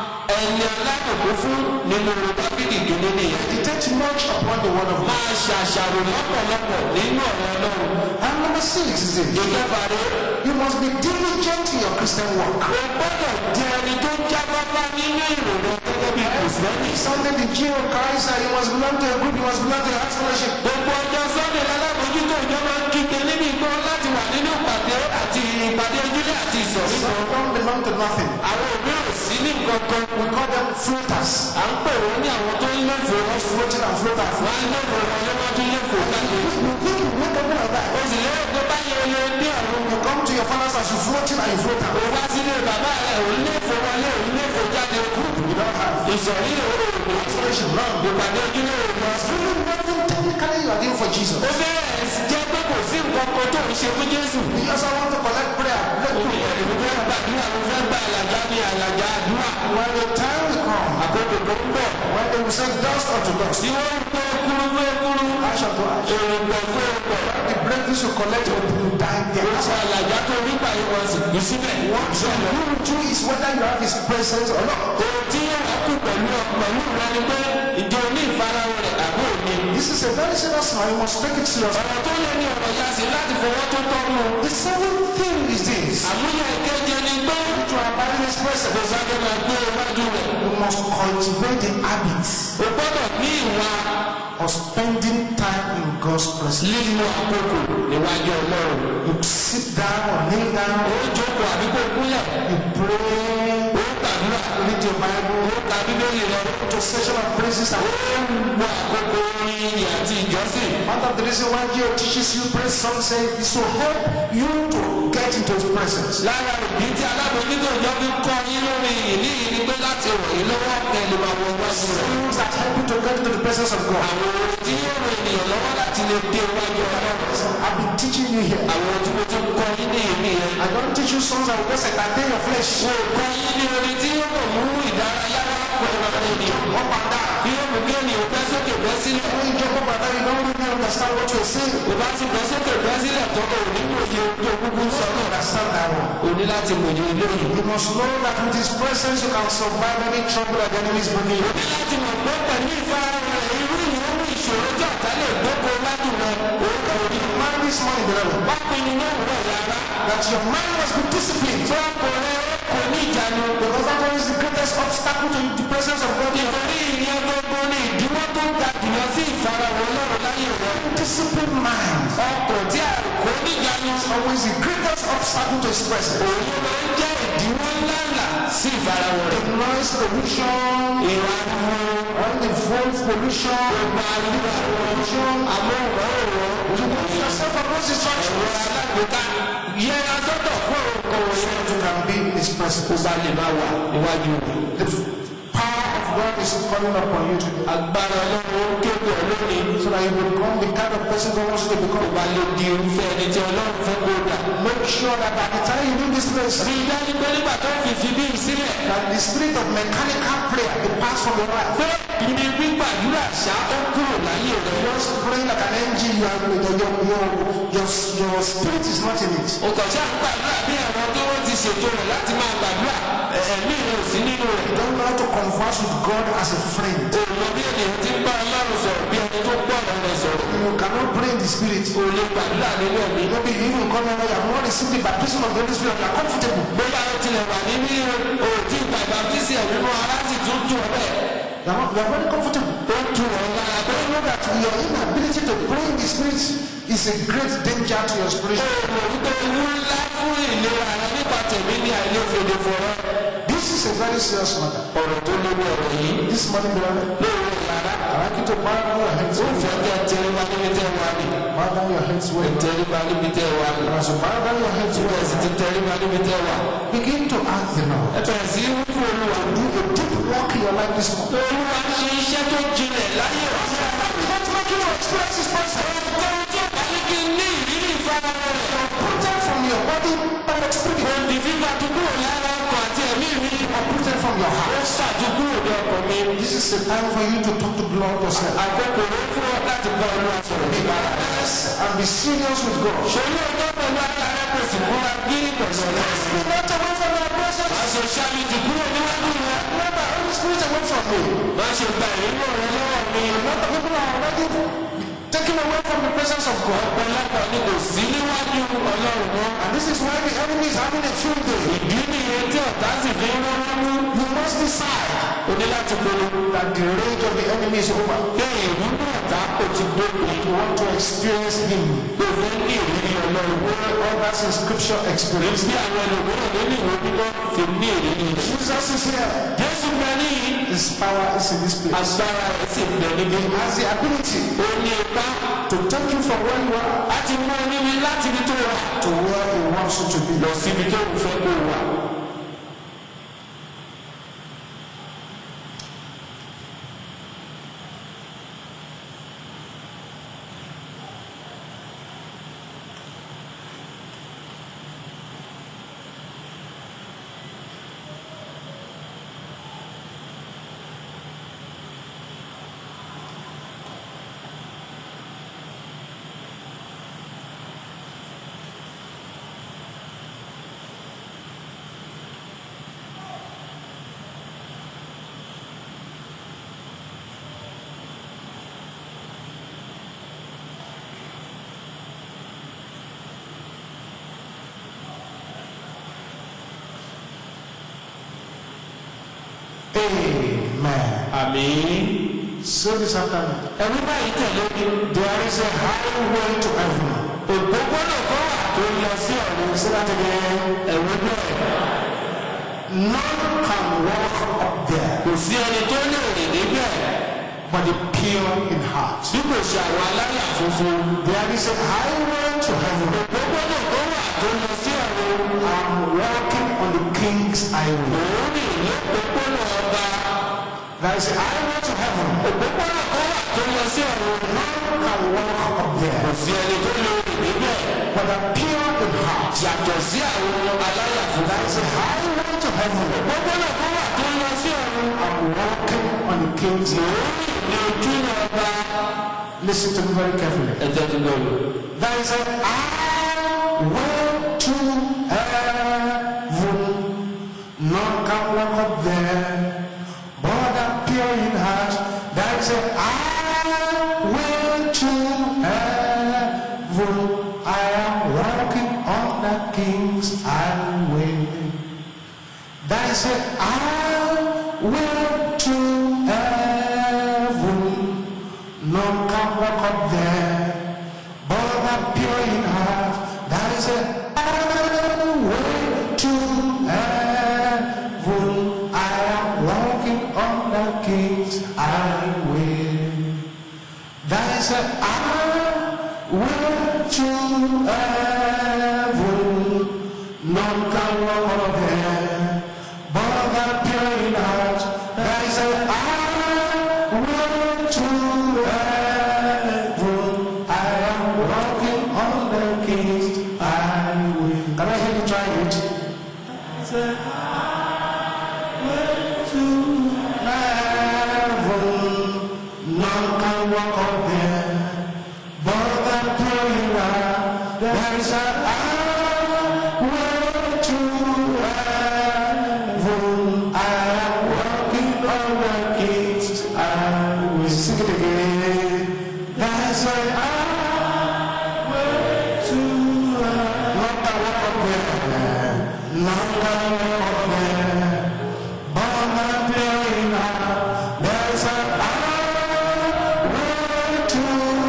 ẹni alábòkú fún nínú dábìlì kìíní nìyẹn. Meditate much upon the word of God. máa ṣàṣàrò lọ́pọ̀lọpọ̀ nínú ọ̀rọ̀ ọlọ́run. And number six is this. ìjọba rẹ You must be diligent in your Christian work. o gbọ́dọ̀ jẹ ẹni tó jáfáfá nínú ìrònú gẹ́gẹ́ bí kìrìsìtẹ́nì. Sunday, the Jew of Christ, and you must belong to a group, you must belong to a house fellowship. gbogbo ọjọ́ sunday lálábòjútó ìjọ máa ń kígbe níbi ìgbọ́ láti wà nínú ìpàdé àti ìpàdé ojúlé àti ìsọ̀rí kan. Some don't belong to nothing. àwọn òbí ò sí ní nǹkan kan. We call them floaters. à ń pè wọ́n ní àwọn tó ń léfò wọn. Floating and floaters. wọ́n á léfò wọn lọ́wọ́ tó léfò káàkiri. You think you make heaven your father's house, you float in and you float out. o wá sílé bàbá rẹ̀ òun lè fò wọlé òun lè fò jáde gúrùpù You don't have ìsọ̀rí òòrùn restoration. Wrong. ìpàdé ojúlé òòrùn There's really nothing technically you are doing for Jesus. ó fẹ́rẹ̀ jẹ́ pé kò sí nǹkan kan tó ń ṣe fún Jésù You just want to collect prayer. Let òun ẹ̀rù fẹ́ gbàdúrà ló fẹ́ gba àlàjá ní àlàjá àdúrà When the time will come, àkókò tó ń bọ̀ when they will say dust unto dust, tí wọ́n ń pé kúrú pé kúrú ash unto ash, èròpọ̀ fún èròpọ̀ the breakthroughs you collect will you die there. sọ àlàjá tó rí pàyẹ wọn sì kú síbẹ̀ So you will do is whether you have his presence or not. ohun tí yóò wá kú pẹ̀lú pẹ̀lú rẹ ni pé ìjọ ní ìfarahàn rẹ̀ àbí òní This is a very serious matter. You must take it serious. ọ̀rọ̀ tó lé ní ọ̀rọ̀ ya sí láti fọwọ́ tó tọ́nu The seventh thing is this. àmúyẹ ìkeje ni pé To abide in his presence, kò sáré máa gbé iwájú rẹ̀ you must cultivate the habit o gbọ́dọ̀ ní ìwà of spending time in God's presence. lílo àkókò níwájú ọlọ́run You sit down or kneel ó down, jókòó àbí kó kúnlẹ̀ you pray, ó gbàdúrà read your Bible, ó ka bíbélì rẹ go to session of praises and gbọ́ àkókò orin ìyìn àti ìjọsìn Part of the reason why God teaches you praise song say is to help you to get into his presence. lára ìdí tí alábòójútó ìjọ fi kọ́ yín lórí ìyìn ní ìyìn ni pé láti ràn yín lọ́wọ́ pẹ̀lú àwọn iwájú rẹ̀ Things that help you to get into the presence of God. àwọn ohun tí yóò ràn ènìyàn lọ́wọ́ láti lè dé iwájú ọlọ́run I've been teaching you here. àwọn tí mo ti ń kọ́ yín ní ìmí yẹn I don't teach you songs that will just entertain your flesh. mo kọ́ yín ní orin tí yóò mọ̀ mú ìdárayá wá pẹ̀lú àwọn ènìyàn Up and down. bí yóò mú kí ènìyàn bẹ́ sókè bẹ́ sílẹ̀ When you jump up and down, you don't really understand what you're saying. kò bá ti bẹ́ sókè bẹ́ sílẹ̀ tó kò ní kò yẹ ojú ogúngún sọ náà Understand that one. o ní láti mòye lóyìn You must know that with his presence you can survive any trouble that the enemy is bringing you. ní láti mọ̀ pé pẹ̀lú ìfarahàn rẹ̀ irú ìyóhùn ìṣòro tí ọ̀tá lè gbóko wájú rẹ̀ òun kò ní Man this morning, beloved, bá pinnu náà rẹ̀ yára that your mind must be disciplined. tí wọ́n kò rẹ̀ kò ní ìjánu Because that one is the greatest obstacle to the presence of God. nítorí ìyẹn gbogbo ní ìdíwọ́ tó ń ga jùlọ sí ìfarahàn ọlọ́run láyé rẹ̀ Disciplined mind ọkọ̀ tí a kò ní ìjánu is always the greatest obstacle to his presence. òun máa ń jẹ́ ìdíwọ́ ńláńlá sí ìfarahàn rẹ̀ The noise pollution, ìwà ariwo all the voice pollution, gbogbo ariwo pollution. amóhùnmáwòrán You put yourself from those ẹ̀rọ instructions. alágbèéká yẹra sọ́tọ̀ fún òkò òun You can be in his kó presence. bá lè máa wà níwájú rẹ̀. The power of God is calling upon you today. agbára ọlọ́run ó kéde ọ lónìí So that you become the kind of person God wants you to kó become. bá lè di irúfẹ́ ẹni tí ọlọ́run fẹ́ kó dà. Make sure that by the time you leave this place, rí i dájú pé nígbà tó fi fi bí sílẹ̀ that the spirit of mechanical prayer departs from your life. pé ibi gbígbàdúrà ṣá ó kúrò láyé rẹ̀. Just praying like an engine, you are, your, your, your, your, your spirit is not in it. o kàn ṣáà ń gbàdúrà bí àwọn tó wọ́n ti ṣètò rẹ̀ láti máa gbàdúrà ẹ̀- ẹ̀mí rẹ̀ ò sí nínú rẹ̀. You don't know how to converse with God as a friend. o mọ bí ènìyàn ti ń bá ọlọ́run sọ̀rọ̀ bí ẹni tó gbọ́ ọ̀rọ̀ rẹ̀ sọ̀rọ̀. You cannot pray in the spirit. o lè gbàdúrà nínú ẹ̀mí. Maybe you even come here, you have not received the baptism of the Holy Spirit, you are comfortable. bóyá o tilẹ̀ wà níbí o tí ìgbà ìbáfísì ẹ̀mí mọ́ ara sì tún tún ọ bẹ́ẹ̀. You are, not, you are very comfortable. ó tún ọ lára But you know that your inability to pray in the spirit is a great danger to your spiritual. ó mọ̀ wípé ewu ńlá fún ìlera rẹ nípa tẹ̀mí ní àìlèfèdè fọ̀rọ̀. This is a very serious matter. ọ̀rọ̀ tó léwu ọ̀rọ̀ yìí This morning, beloved, lóore lára. I like you to bow down your heads. ó fẹ́ kẹ́ tẹríba níbi tẹ́ wà ní. Bow down your heads where you are. tẹríba níbi tẹ́ wà ní. As you bow down your heads where bẹ́ẹ̀ sì you ti tẹríba níbi tẹ́ wà. are, begin to ask the Lord. ẹ bẹ̀rẹ̀ sí í fún olúwa. Do a deep work in your life this morning. olúwa ṣe iṣẹ́ tó jinlẹ̀ láyé ọ̀sẹ̀. Not making you experience His presence. ohun tí ó bá ní kí n ní ìrírí ìfarahàn rẹ̀. Uprooted from your body by your spirit. òǹdí fífa tó kúrò lára ọkọ̀ àti ẹ̀mí mi. Uprooted from your ó heart. ṣàdúkúrò ní ọkọ̀ mi. This is the time for you to talk to God yourself. àkókò ló fún ọ láti bá olúwa sọ̀rọ̀ nípa rẹ̀. Yes, and be serious with God. ṣòro ọjọ́ pẹ̀lú ara rẹ̀ kò sì múra bí pẹ̀lú ọ̀rẹ́. Be not away from your presence. má ṣe ṣáàbìtì kúrò níwájú rẹ̀. Remember, Holy Spirit away from me. má ṣe gba ìrírò rẹ lọ́wọ́ mi. A lot of people are already taken away from the presence of God. ọ̀pọ̀lọpọ̀ ni kò sí níwájú ọlọ́run mọ́. And this is why the enemy is having a field day. ìdí nìyẹn tí ọ̀tá sì fi ń rán mú. You must decide o ní láti pinnu. that the rage of the enemy is over. pé ìlú náà tá kò ti dópin. You want to experience Him. kò fẹ́ ní ìrírí ọlọ́run. Where others in Scripture experience. bí àwọn ẹlòmíràn nínú ìwé mímọ́ fi ní ìrírí rẹ̀. Jesus is here. jésù bẹ níyì. His power is in this place. agbára rẹ̀ sì bẹ níbí. He has the ability ó ní ipá to take you from where you are láti mú ọ níbi láti ibi tó wà. to where He wants you to be. lọ síbi tó ń fẹ́ kó wà. Amen. àmín. Say this after me. ẹ̀rú báyìí tẹ̀lé mi. There is a highway to heaven. òpópónà kan wà tó ń lọ sí ọ̀run. Say that again. ẹ̀rú bẹ́ẹ̀. None can walk up there kò sí ẹni tó lè rìn níbẹ̀. but the pure in heart. bí kò ṣe àwọn aláyà funfun. There is a highway to heaven. òpópónà kan wà tó ń lọ sí ọ̀run. I'm walking on the king's highway. òun rìn ní òpópónà ọba. There is a highway to heaven. òpópónà kan wà tó ń lọ sí ọ̀run. None can walk up kò there sí ẹni tó lè rìn níbẹ̀. but the pure in heart. yàtọ̀ sí àwọn aláyà funfun. There is a highway to heaven. òpópónà kan wà tó ń lọ sí ọ̀run. I'm walking on the king's highway. òun rìn ní ojú ọba. Listen to me very carefully. ẹ jẹ́ kí n lọ lò. There is a highway to heaven. None can walk up there, but the pure in heart. There is a highway to heaven. I am walking on the King's highway. There is a highway to heaven. None can walk up there, but the pure in heart. There is a highway to heaven. I am walking on the King's highway. There is a highway to heaven. None can walk up there, but the pure in heart. There is a highway to heaven. I am walking on the King's highway. Can I hear you try it? It's a highway to heaven. None can walk up there, but the pure in heart. There is a highway to heaven. I am walking on the King's highway. Sing it again. There's a highway to heaven. Not can walk up there. Not can walk up there. But the pure in heart. There's a highway to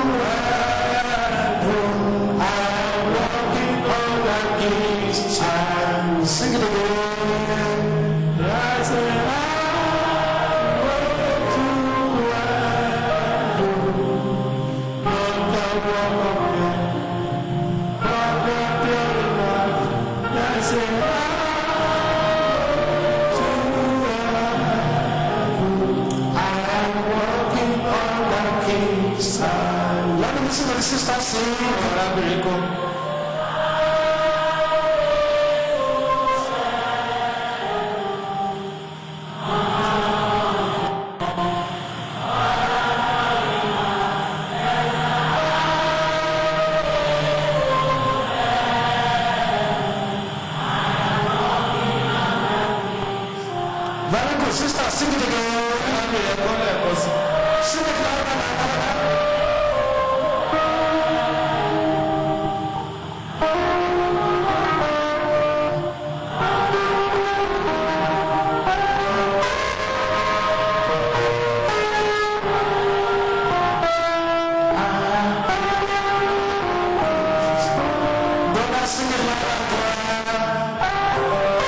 heaven. I am walking on the King's highway. Sing it again. There's a highway to heaven. None can walk up there. But the pure in heart. There's a highway to heaven. I am walking on the King's highway. Let me listen to the sister sing. arábìnrin kan. Very good, sister. Sing it again. arábìnrin kan lẹ́ẹ̀kan sí. Sing it louder, louder, louder. Brother, sing it louder, louder.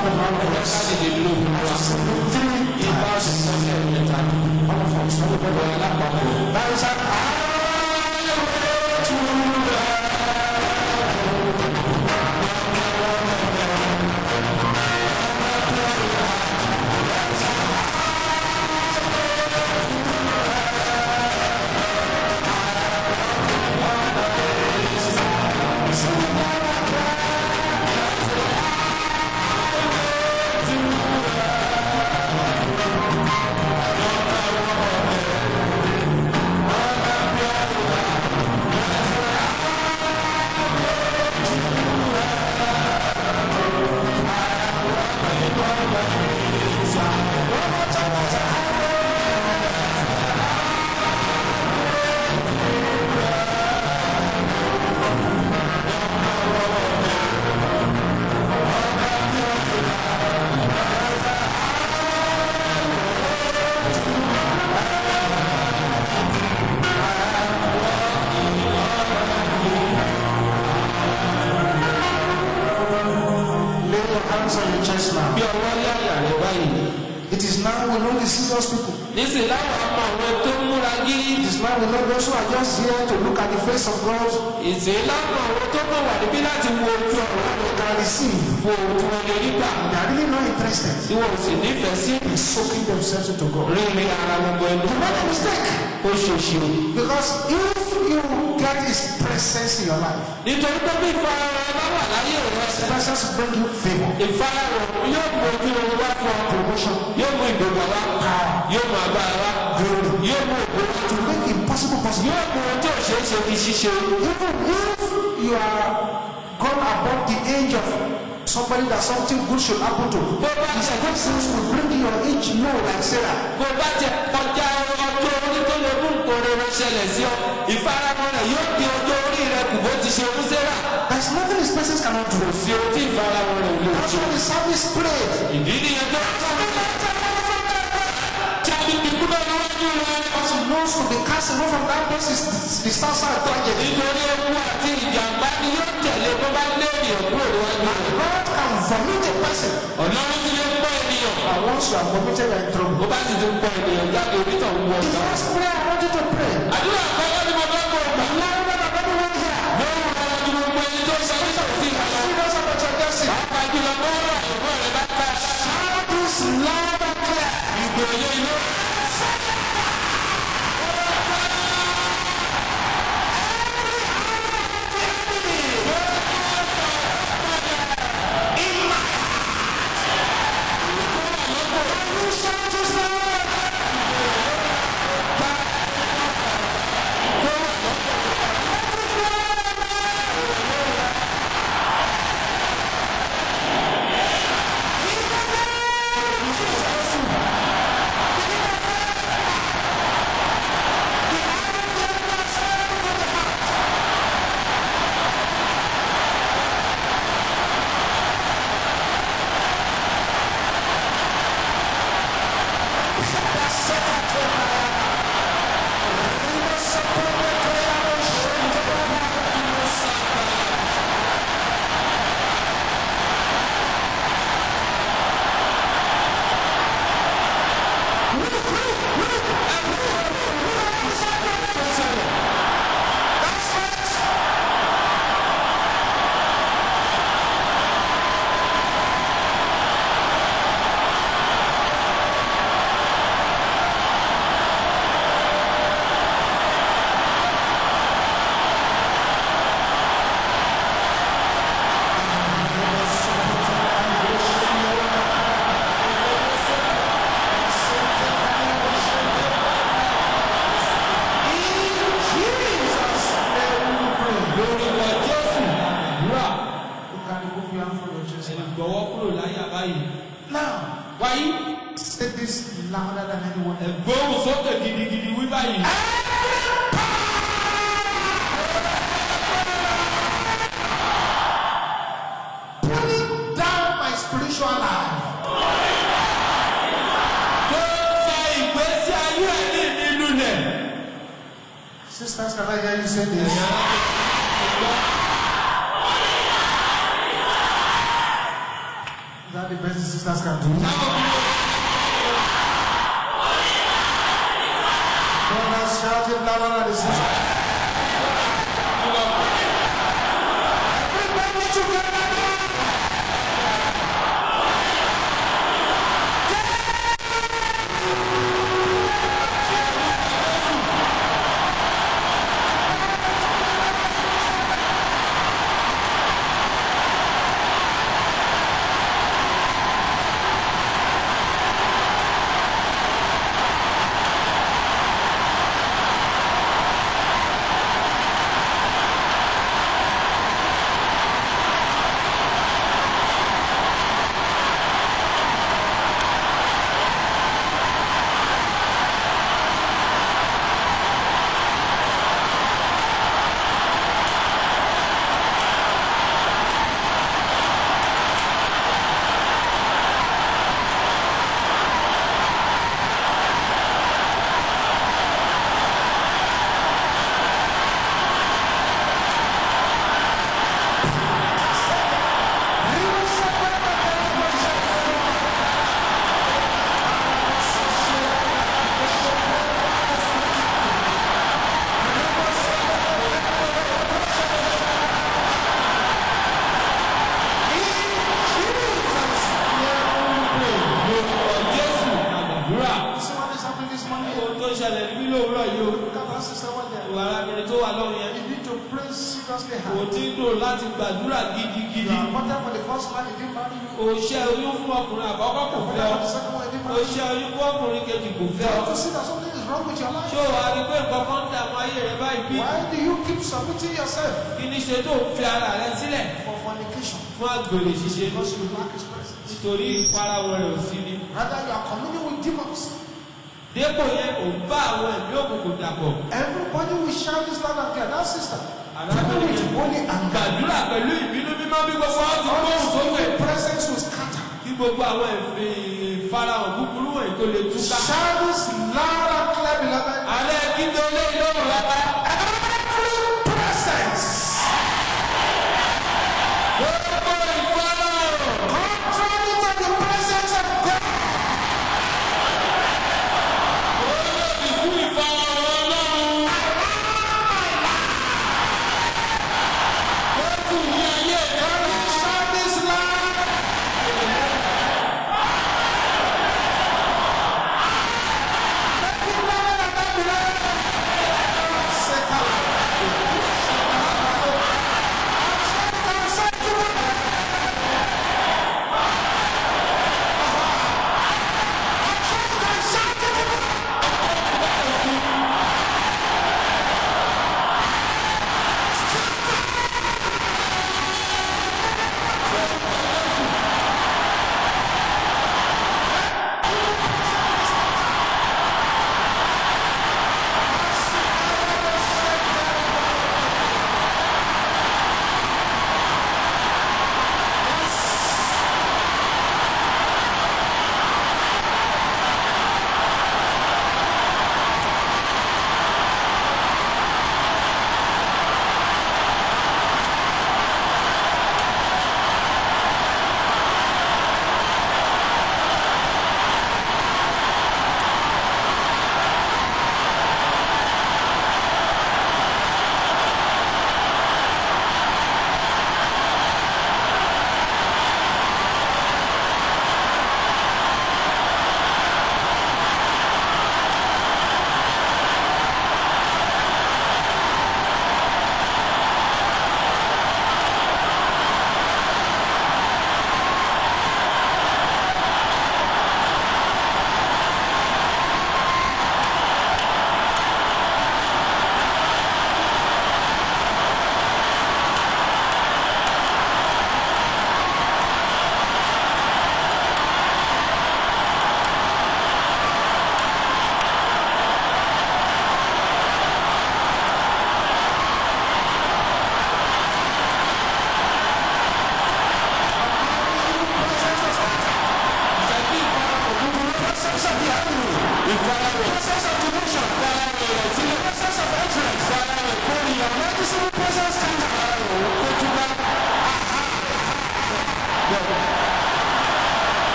stand up all of ká us. lè lè lo òun wa. Three Ibà times. sọ́sẹ̀ mẹ́ta. All of us. Everybody. Ọ̀rọ̀ alápapọ̀. That is an lay your hands on your chest now. Bí ọwọ́ lé àyà rẹ̀ báyìí. It is now we know the serious people. Nísìnyí láwọn ọmọ àwọn tó ń múra gírí. It is now we know those who are just here to look at the face of God. Ìsìn láwọn àwọn tó kàn wà níbí láti wo ojú ọ̀rọ̀ They can receive. wo ojú wọn lè rí gbà. They are really not interested Tí wọn ò sì nífẹ̀ẹ́ sí in soaking themselves into God. rírí ara wọn bọ ẹnu. You made a mistake. Ó ṣèṣì o. Because if you get His presence in your life, Nítorí pé bí ìfarahàn bá wà láyé rẹ̀. His presence will bring you favor, Ìfarahàn yóò mú ojú wọn wá fún ọ. promotion, Yóò mú ìgbéga wá. Yóò mú agbára wá. glory, Yóò mú ògo wá. to make impossible possible. Yóò mú ohun tí ò ṣeé ṣe di ṣíṣe. Even if you are gone above the age of somebody that something good should happen to, His presence will bring your age low like Sarah. Bó bá jẹ kọjá ọjọ́ orí tó lè mú nǹkan rere ṣẹlẹ̀ sí ọ, ìfarahàn rẹ̀ yóò di ọjọ́ orí rẹ̀ kù bó ti ṣe fún Sẹ́rà. There's nothing His presence cannot do. Kò sí ohun tí ìfarahàn rẹ̀ ò lè That's ṣe. why the psalmist prayed. Ìdí nìyẹn tó ń sọ̀rọ̀ jáde kíkú náà níwájú rẹ̀. Because he knows to be cast away from that place is the start side tragedy. Nítorí ewu àti ìjàmbá ni yóò tẹ̀lé bó bá lé ènìyàn kúrò níwájú rẹ̀. God can vomit a person. Ọlọ́run ti lè pọ̀ ènìyàn. And once you are vomited, you are in trouble. Bó bá sì ti pọ̀ ènìyàn jáde onítọ̀ ń wọ The ọ̀gá. first prayer I want you to pray. Àdúrà àkọ́kọ́ ni mo fẹ́ kó o gbà. Louder than everyone here. Lórí ọ̀rọ̀ ju gbogbo ẹni tó sọ nípa òsì ìhàlọ́. Serious about your destiny. Pàápàá jùlọ bọ́ọ̀rọ̀ àyẹ̀wò rẹ̀ bá ká. Shout this loud and clear. Ìgbòye ilé. Shout this loud. Lórúkọ Jésù. Àdúrà. You can remove your hand from your chest. Ẹni gbọ́wọ́ kúrò láyà báyìí. Now, Wáyé. say this louder than anyone else. Ẹ̀gbọ́n sókè gidigidi wí báyìí. Pulling down my spiritual life. Tó sọ ìgbésí ayé ẹni mi lulẹ̀. Sisters, can I hear you say this? Is that the best sisters can do it. Brothers shouting louder than the sisters. Everybody together now. lórúkọ jésù àgbàdúrà See what is happening this morning? ohun tó ń ṣẹlẹ̀ níbí lówùúrọ̀ yìí o Look at that sister one there. ìwà arábìnrin tó wà lọ́rùn yẹn You need to pray seriously kò hard. tí ń dùn láti gbàdúrà You gidigidi are important for the first man, he didn't marry you. kò ṣe oyún fún ọkùnrin àkọ́kọ́ kò fẹ́ Important ọ for the second one, he didn't kò marry you. ṣe oyún fún ọkùnrin kejì kò fẹ́ You ọ have to see that something is wrong with your life. ṣé o wá rí pé nǹkan kan ń dààmú ayé rẹ báyìí bí Why do you keep submitting yourself kí ni ṣe tó ń fi ara rẹ sílẹ̀ for fornication? fún àgbèrè ṣíṣe Because you lack his presence. nítorí ìfarawọ rẹ ò sí ni Rather, you are communing with demons. dépò yẹn ò bá àwọn ẹ̀mí òkùnkùn dàpọ̀ Everybody will shout this loud and clear. That sister. arábìnrin with yẹn holy anger. gbàdúrà pẹ̀lú ìbínú mímọ́ bí gbogbo wọn ti All gbóhùn this sókè evil presence will scatter. kí gbogbo àwọn ìfi- ìfarahàn búburú wọ̀nyí kó lè túká. Shout this loud and clear, beloved. alẹ́ kíndé olé ìlọ́run lápá. Every presence gbogbo ìfarahàn contrary to the presence of God. olóòdì fún ìfarahàn ọlọ́run. Jésù ní ayé ìdáná. Shout this loud. Make it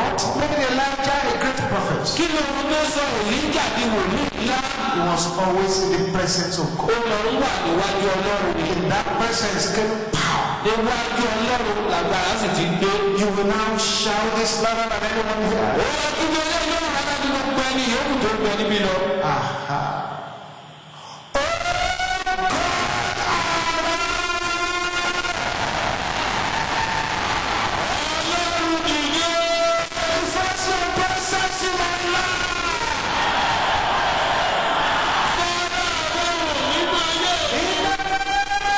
What made Elijah a great prophet? kí ló ń tó sọ èlíjà di wòlíì ńlá He was always in the presence of ó God. lọ ń wà níwájú ọlọ́run ni In that presence came power. níwájú ọlọ́run làgbára sì ti gbé. You will now shout this louder than anyone ó here. yẹ kí wọ́n lé lọ́rùn rárá ní gbogbo ẹni yòókù tó ń bẹ níbí lọ. Aha. ọlọ́run dìde Confess your presence in my life. fọ́nrán àbẹ̀wò nínú ayé.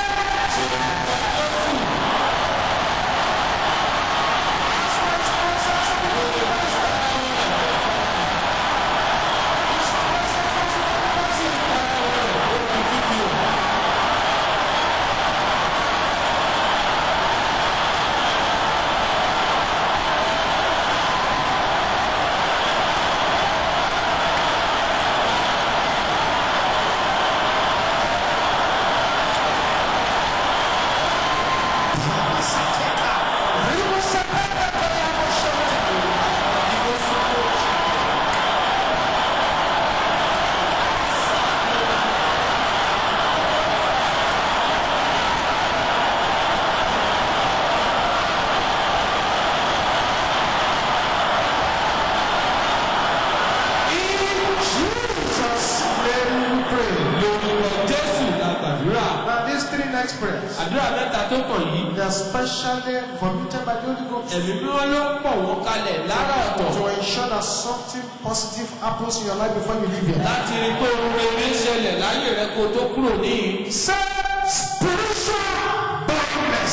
In Jesus' name we pray. lórúkọ jésù la gbàdúrà. Now, these three next prayers, àdúrà mẹ́ta tó kàn yìí. they are specially vomited by the Holy Ghost ẹ̀mí mímọ́ ló pọ̀ wọ́n kalẹ̀ lára ọ̀tọ̀. to ensure that something positive happens in your life before you leave here. láti rí i pé ohun rere ń ṣẹlẹ̀ láyé rẹ kó tó kúrò níyì. Say spiritual blindness.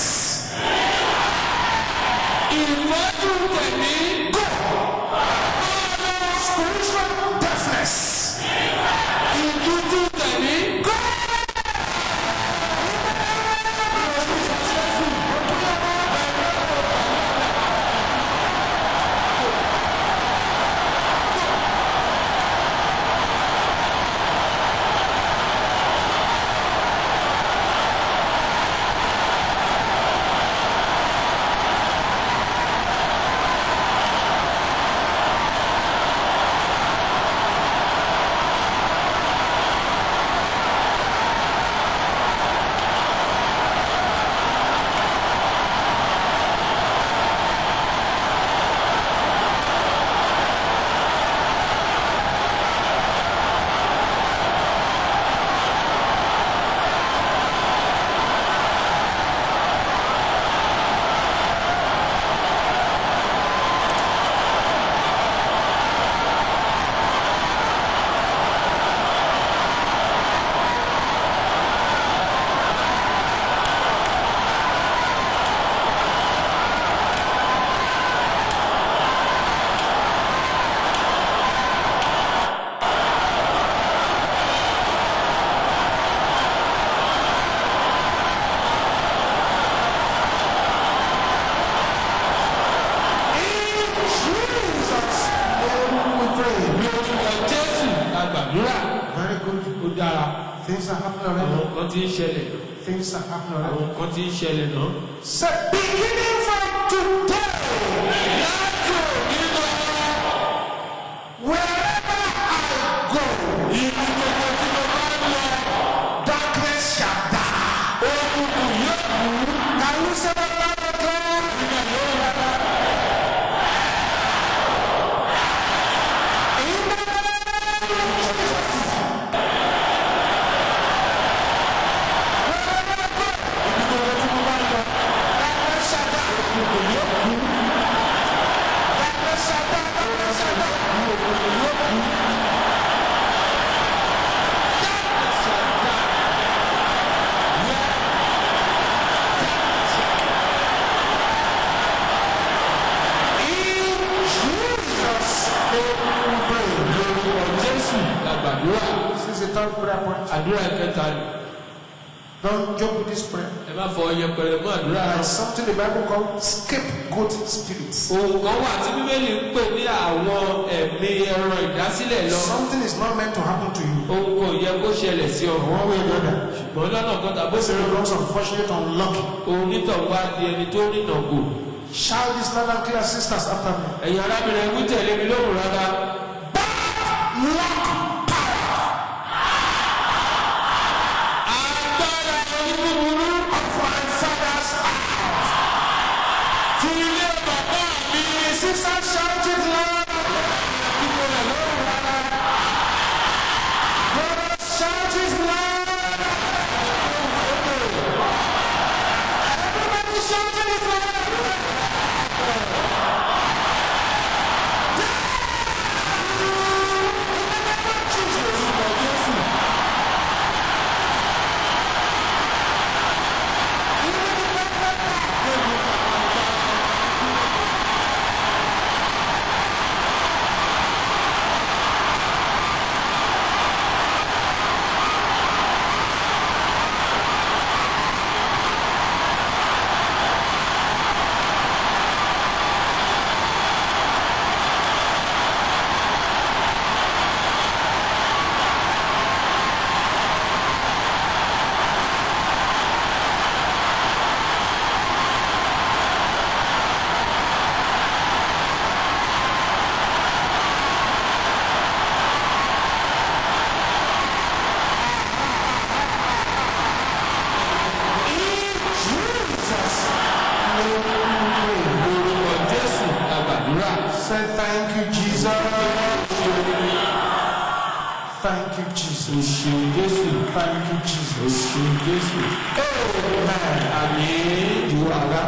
ìmọ́jú tẹ̀mí Spiritual deafness. ìdúdú tẹ̀mí. In Jesus' name we pray. lórúkọ jésù la gbàdúrà. Very good. ó dára. Things are happening àwọn already. nǹkan tí ń ṣẹlẹ̀. Things are happening àwọn already. nǹkan tí ń ṣẹlẹ̀ náà. Say beginning from today. láti òní lọ. Wherever I go, ibi gbogbo tí mo bá ń lọ. darkness shall die. òkùnkùn yóò kú. Can you say that loud and clear? In the name of Jesus. Wherever I go, darkness shall die. Darkness shall die. Darkness shall die. In Jesus' name we pray. lórúkọ jésù la gbàdúrà. This is the third prayer point. àdúrà kẹta ni. Don't joke with this prayer. ẹ má fọ yẹpẹrẹ mọ́ àdúrà náà. There's something the Bible calls scapegoat spirits. ohun kan wà tí bíbélì ń pè ní àwọn ẹ̀mí ẹran ìdásílẹ̀ lọ. Something is not meant to happen to you. ohun kò yẹ kó ṣẹlẹ̀ sí ọ. One way or the other. ṣùgbọ́n lọ́nà kan tàbí This òṣèré becomes unfortunate, unlucky. ohun nítọ̀ wá di ẹni tó rìnà gò. Shout this loud and clear, sisters, after me. ẹ̀yin arábìnrin ẹ̀kú tẹ̀lé mi lóhùn rárá. agbára oníbúburú Of my father's house. ti ilé bàbá mi. Sisters, shout it loud. kíkó rẹ̀ lóhùn rárá. Brothers, shout it loud. Everybody shouting it loud. Jesus' name we pray. orúkọ jésù la gbàdúrà. Say thank you, Jesus. Thank you, Jesus. òṣèlú jésù. Thank you, Jesus. òṣèlú jésù. Amen. àmì ìwọ àrà.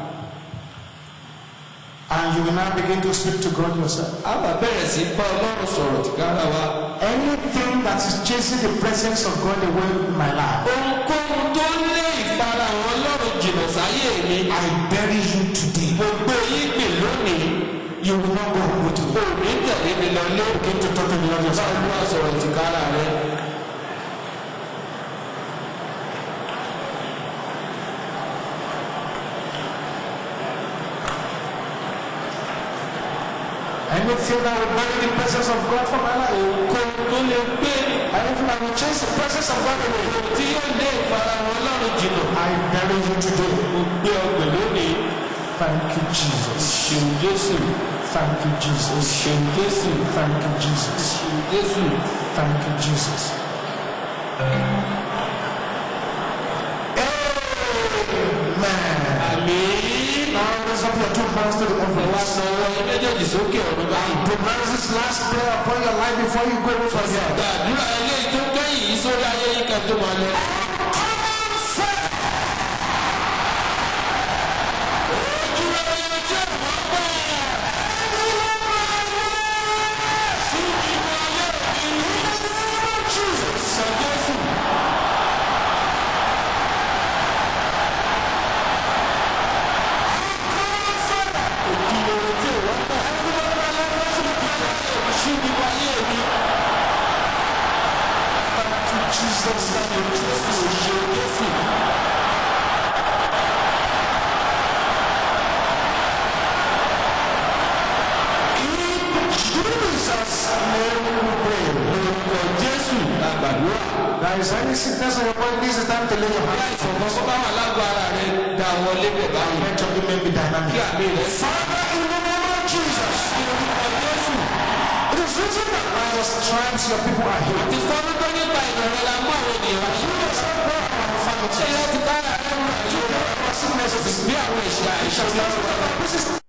And you will now begin to speak to God yourself. a bá bẹ̀rẹ̀ sí bá ọlọ́run sọ̀rọ̀ tìkára wa. Anything that is chasing the presence of God away in my life, ohunkóhun tó lé ìfarahàn ọlọ́run jìnnà sáyé mi. I bury you today. mo gbé yín gbè lónìí. You will not go home with me. òní tẹ̀lé mi lọ lé. Begin to talk to the Lord yourself. báwo ló wá sọ̀rọ̀ tìkára rẹ. Anything that will bury the presence of God from my life, ohunkóhun tó lè gbé anything that will chase the presence of God away, tí yóò lé ìfarahàn ọlọ́run jìnnà. I bury you today. mo gbé ọgbẹ̀ lónìí. Thank you, Jesus. òṣèlú jésù. Thank you, Jesus. òṣèlú jésù. Thank you, Jesus. òṣèlú jésù. Thank you, Jesus. Amen. àmì. Now raise up your two hands to the wá heavens. sọ ọwọ́ yín méjèèjì sókè ọ̀run báyìí. Pronounce this last prayer upon your life before you go away from here. gbàdúrà eléyìí tó kẹ́yìn yìí sórí ayé yín kan tó máa lọ. Jesus, thank you, In Jesus' name we pray. Orúkọ Jésù la gbàdúrà. There is any sickness on your body, this is time to lay your hands. Ìfọ̀mọ́ bó bá wà lágbo ara rẹ̀ dá wọlé bẹ̀ báyìí. Let your amen be Kí dynamic. àmì rẹ̀ sí. Father, in the name of Jesus, Orúkọ Jésù. it is written that by your stripes your people are healed. Ti fọ́nú tó nípa ìrọ̀rẹ́ la mú àwọn ènìyàn wá. You yourself know our Ṣé infirmities. láti kára rẹ̀ wọ̀? You know our sicknesses. Bí àwọn ìṣe àìsàn. This is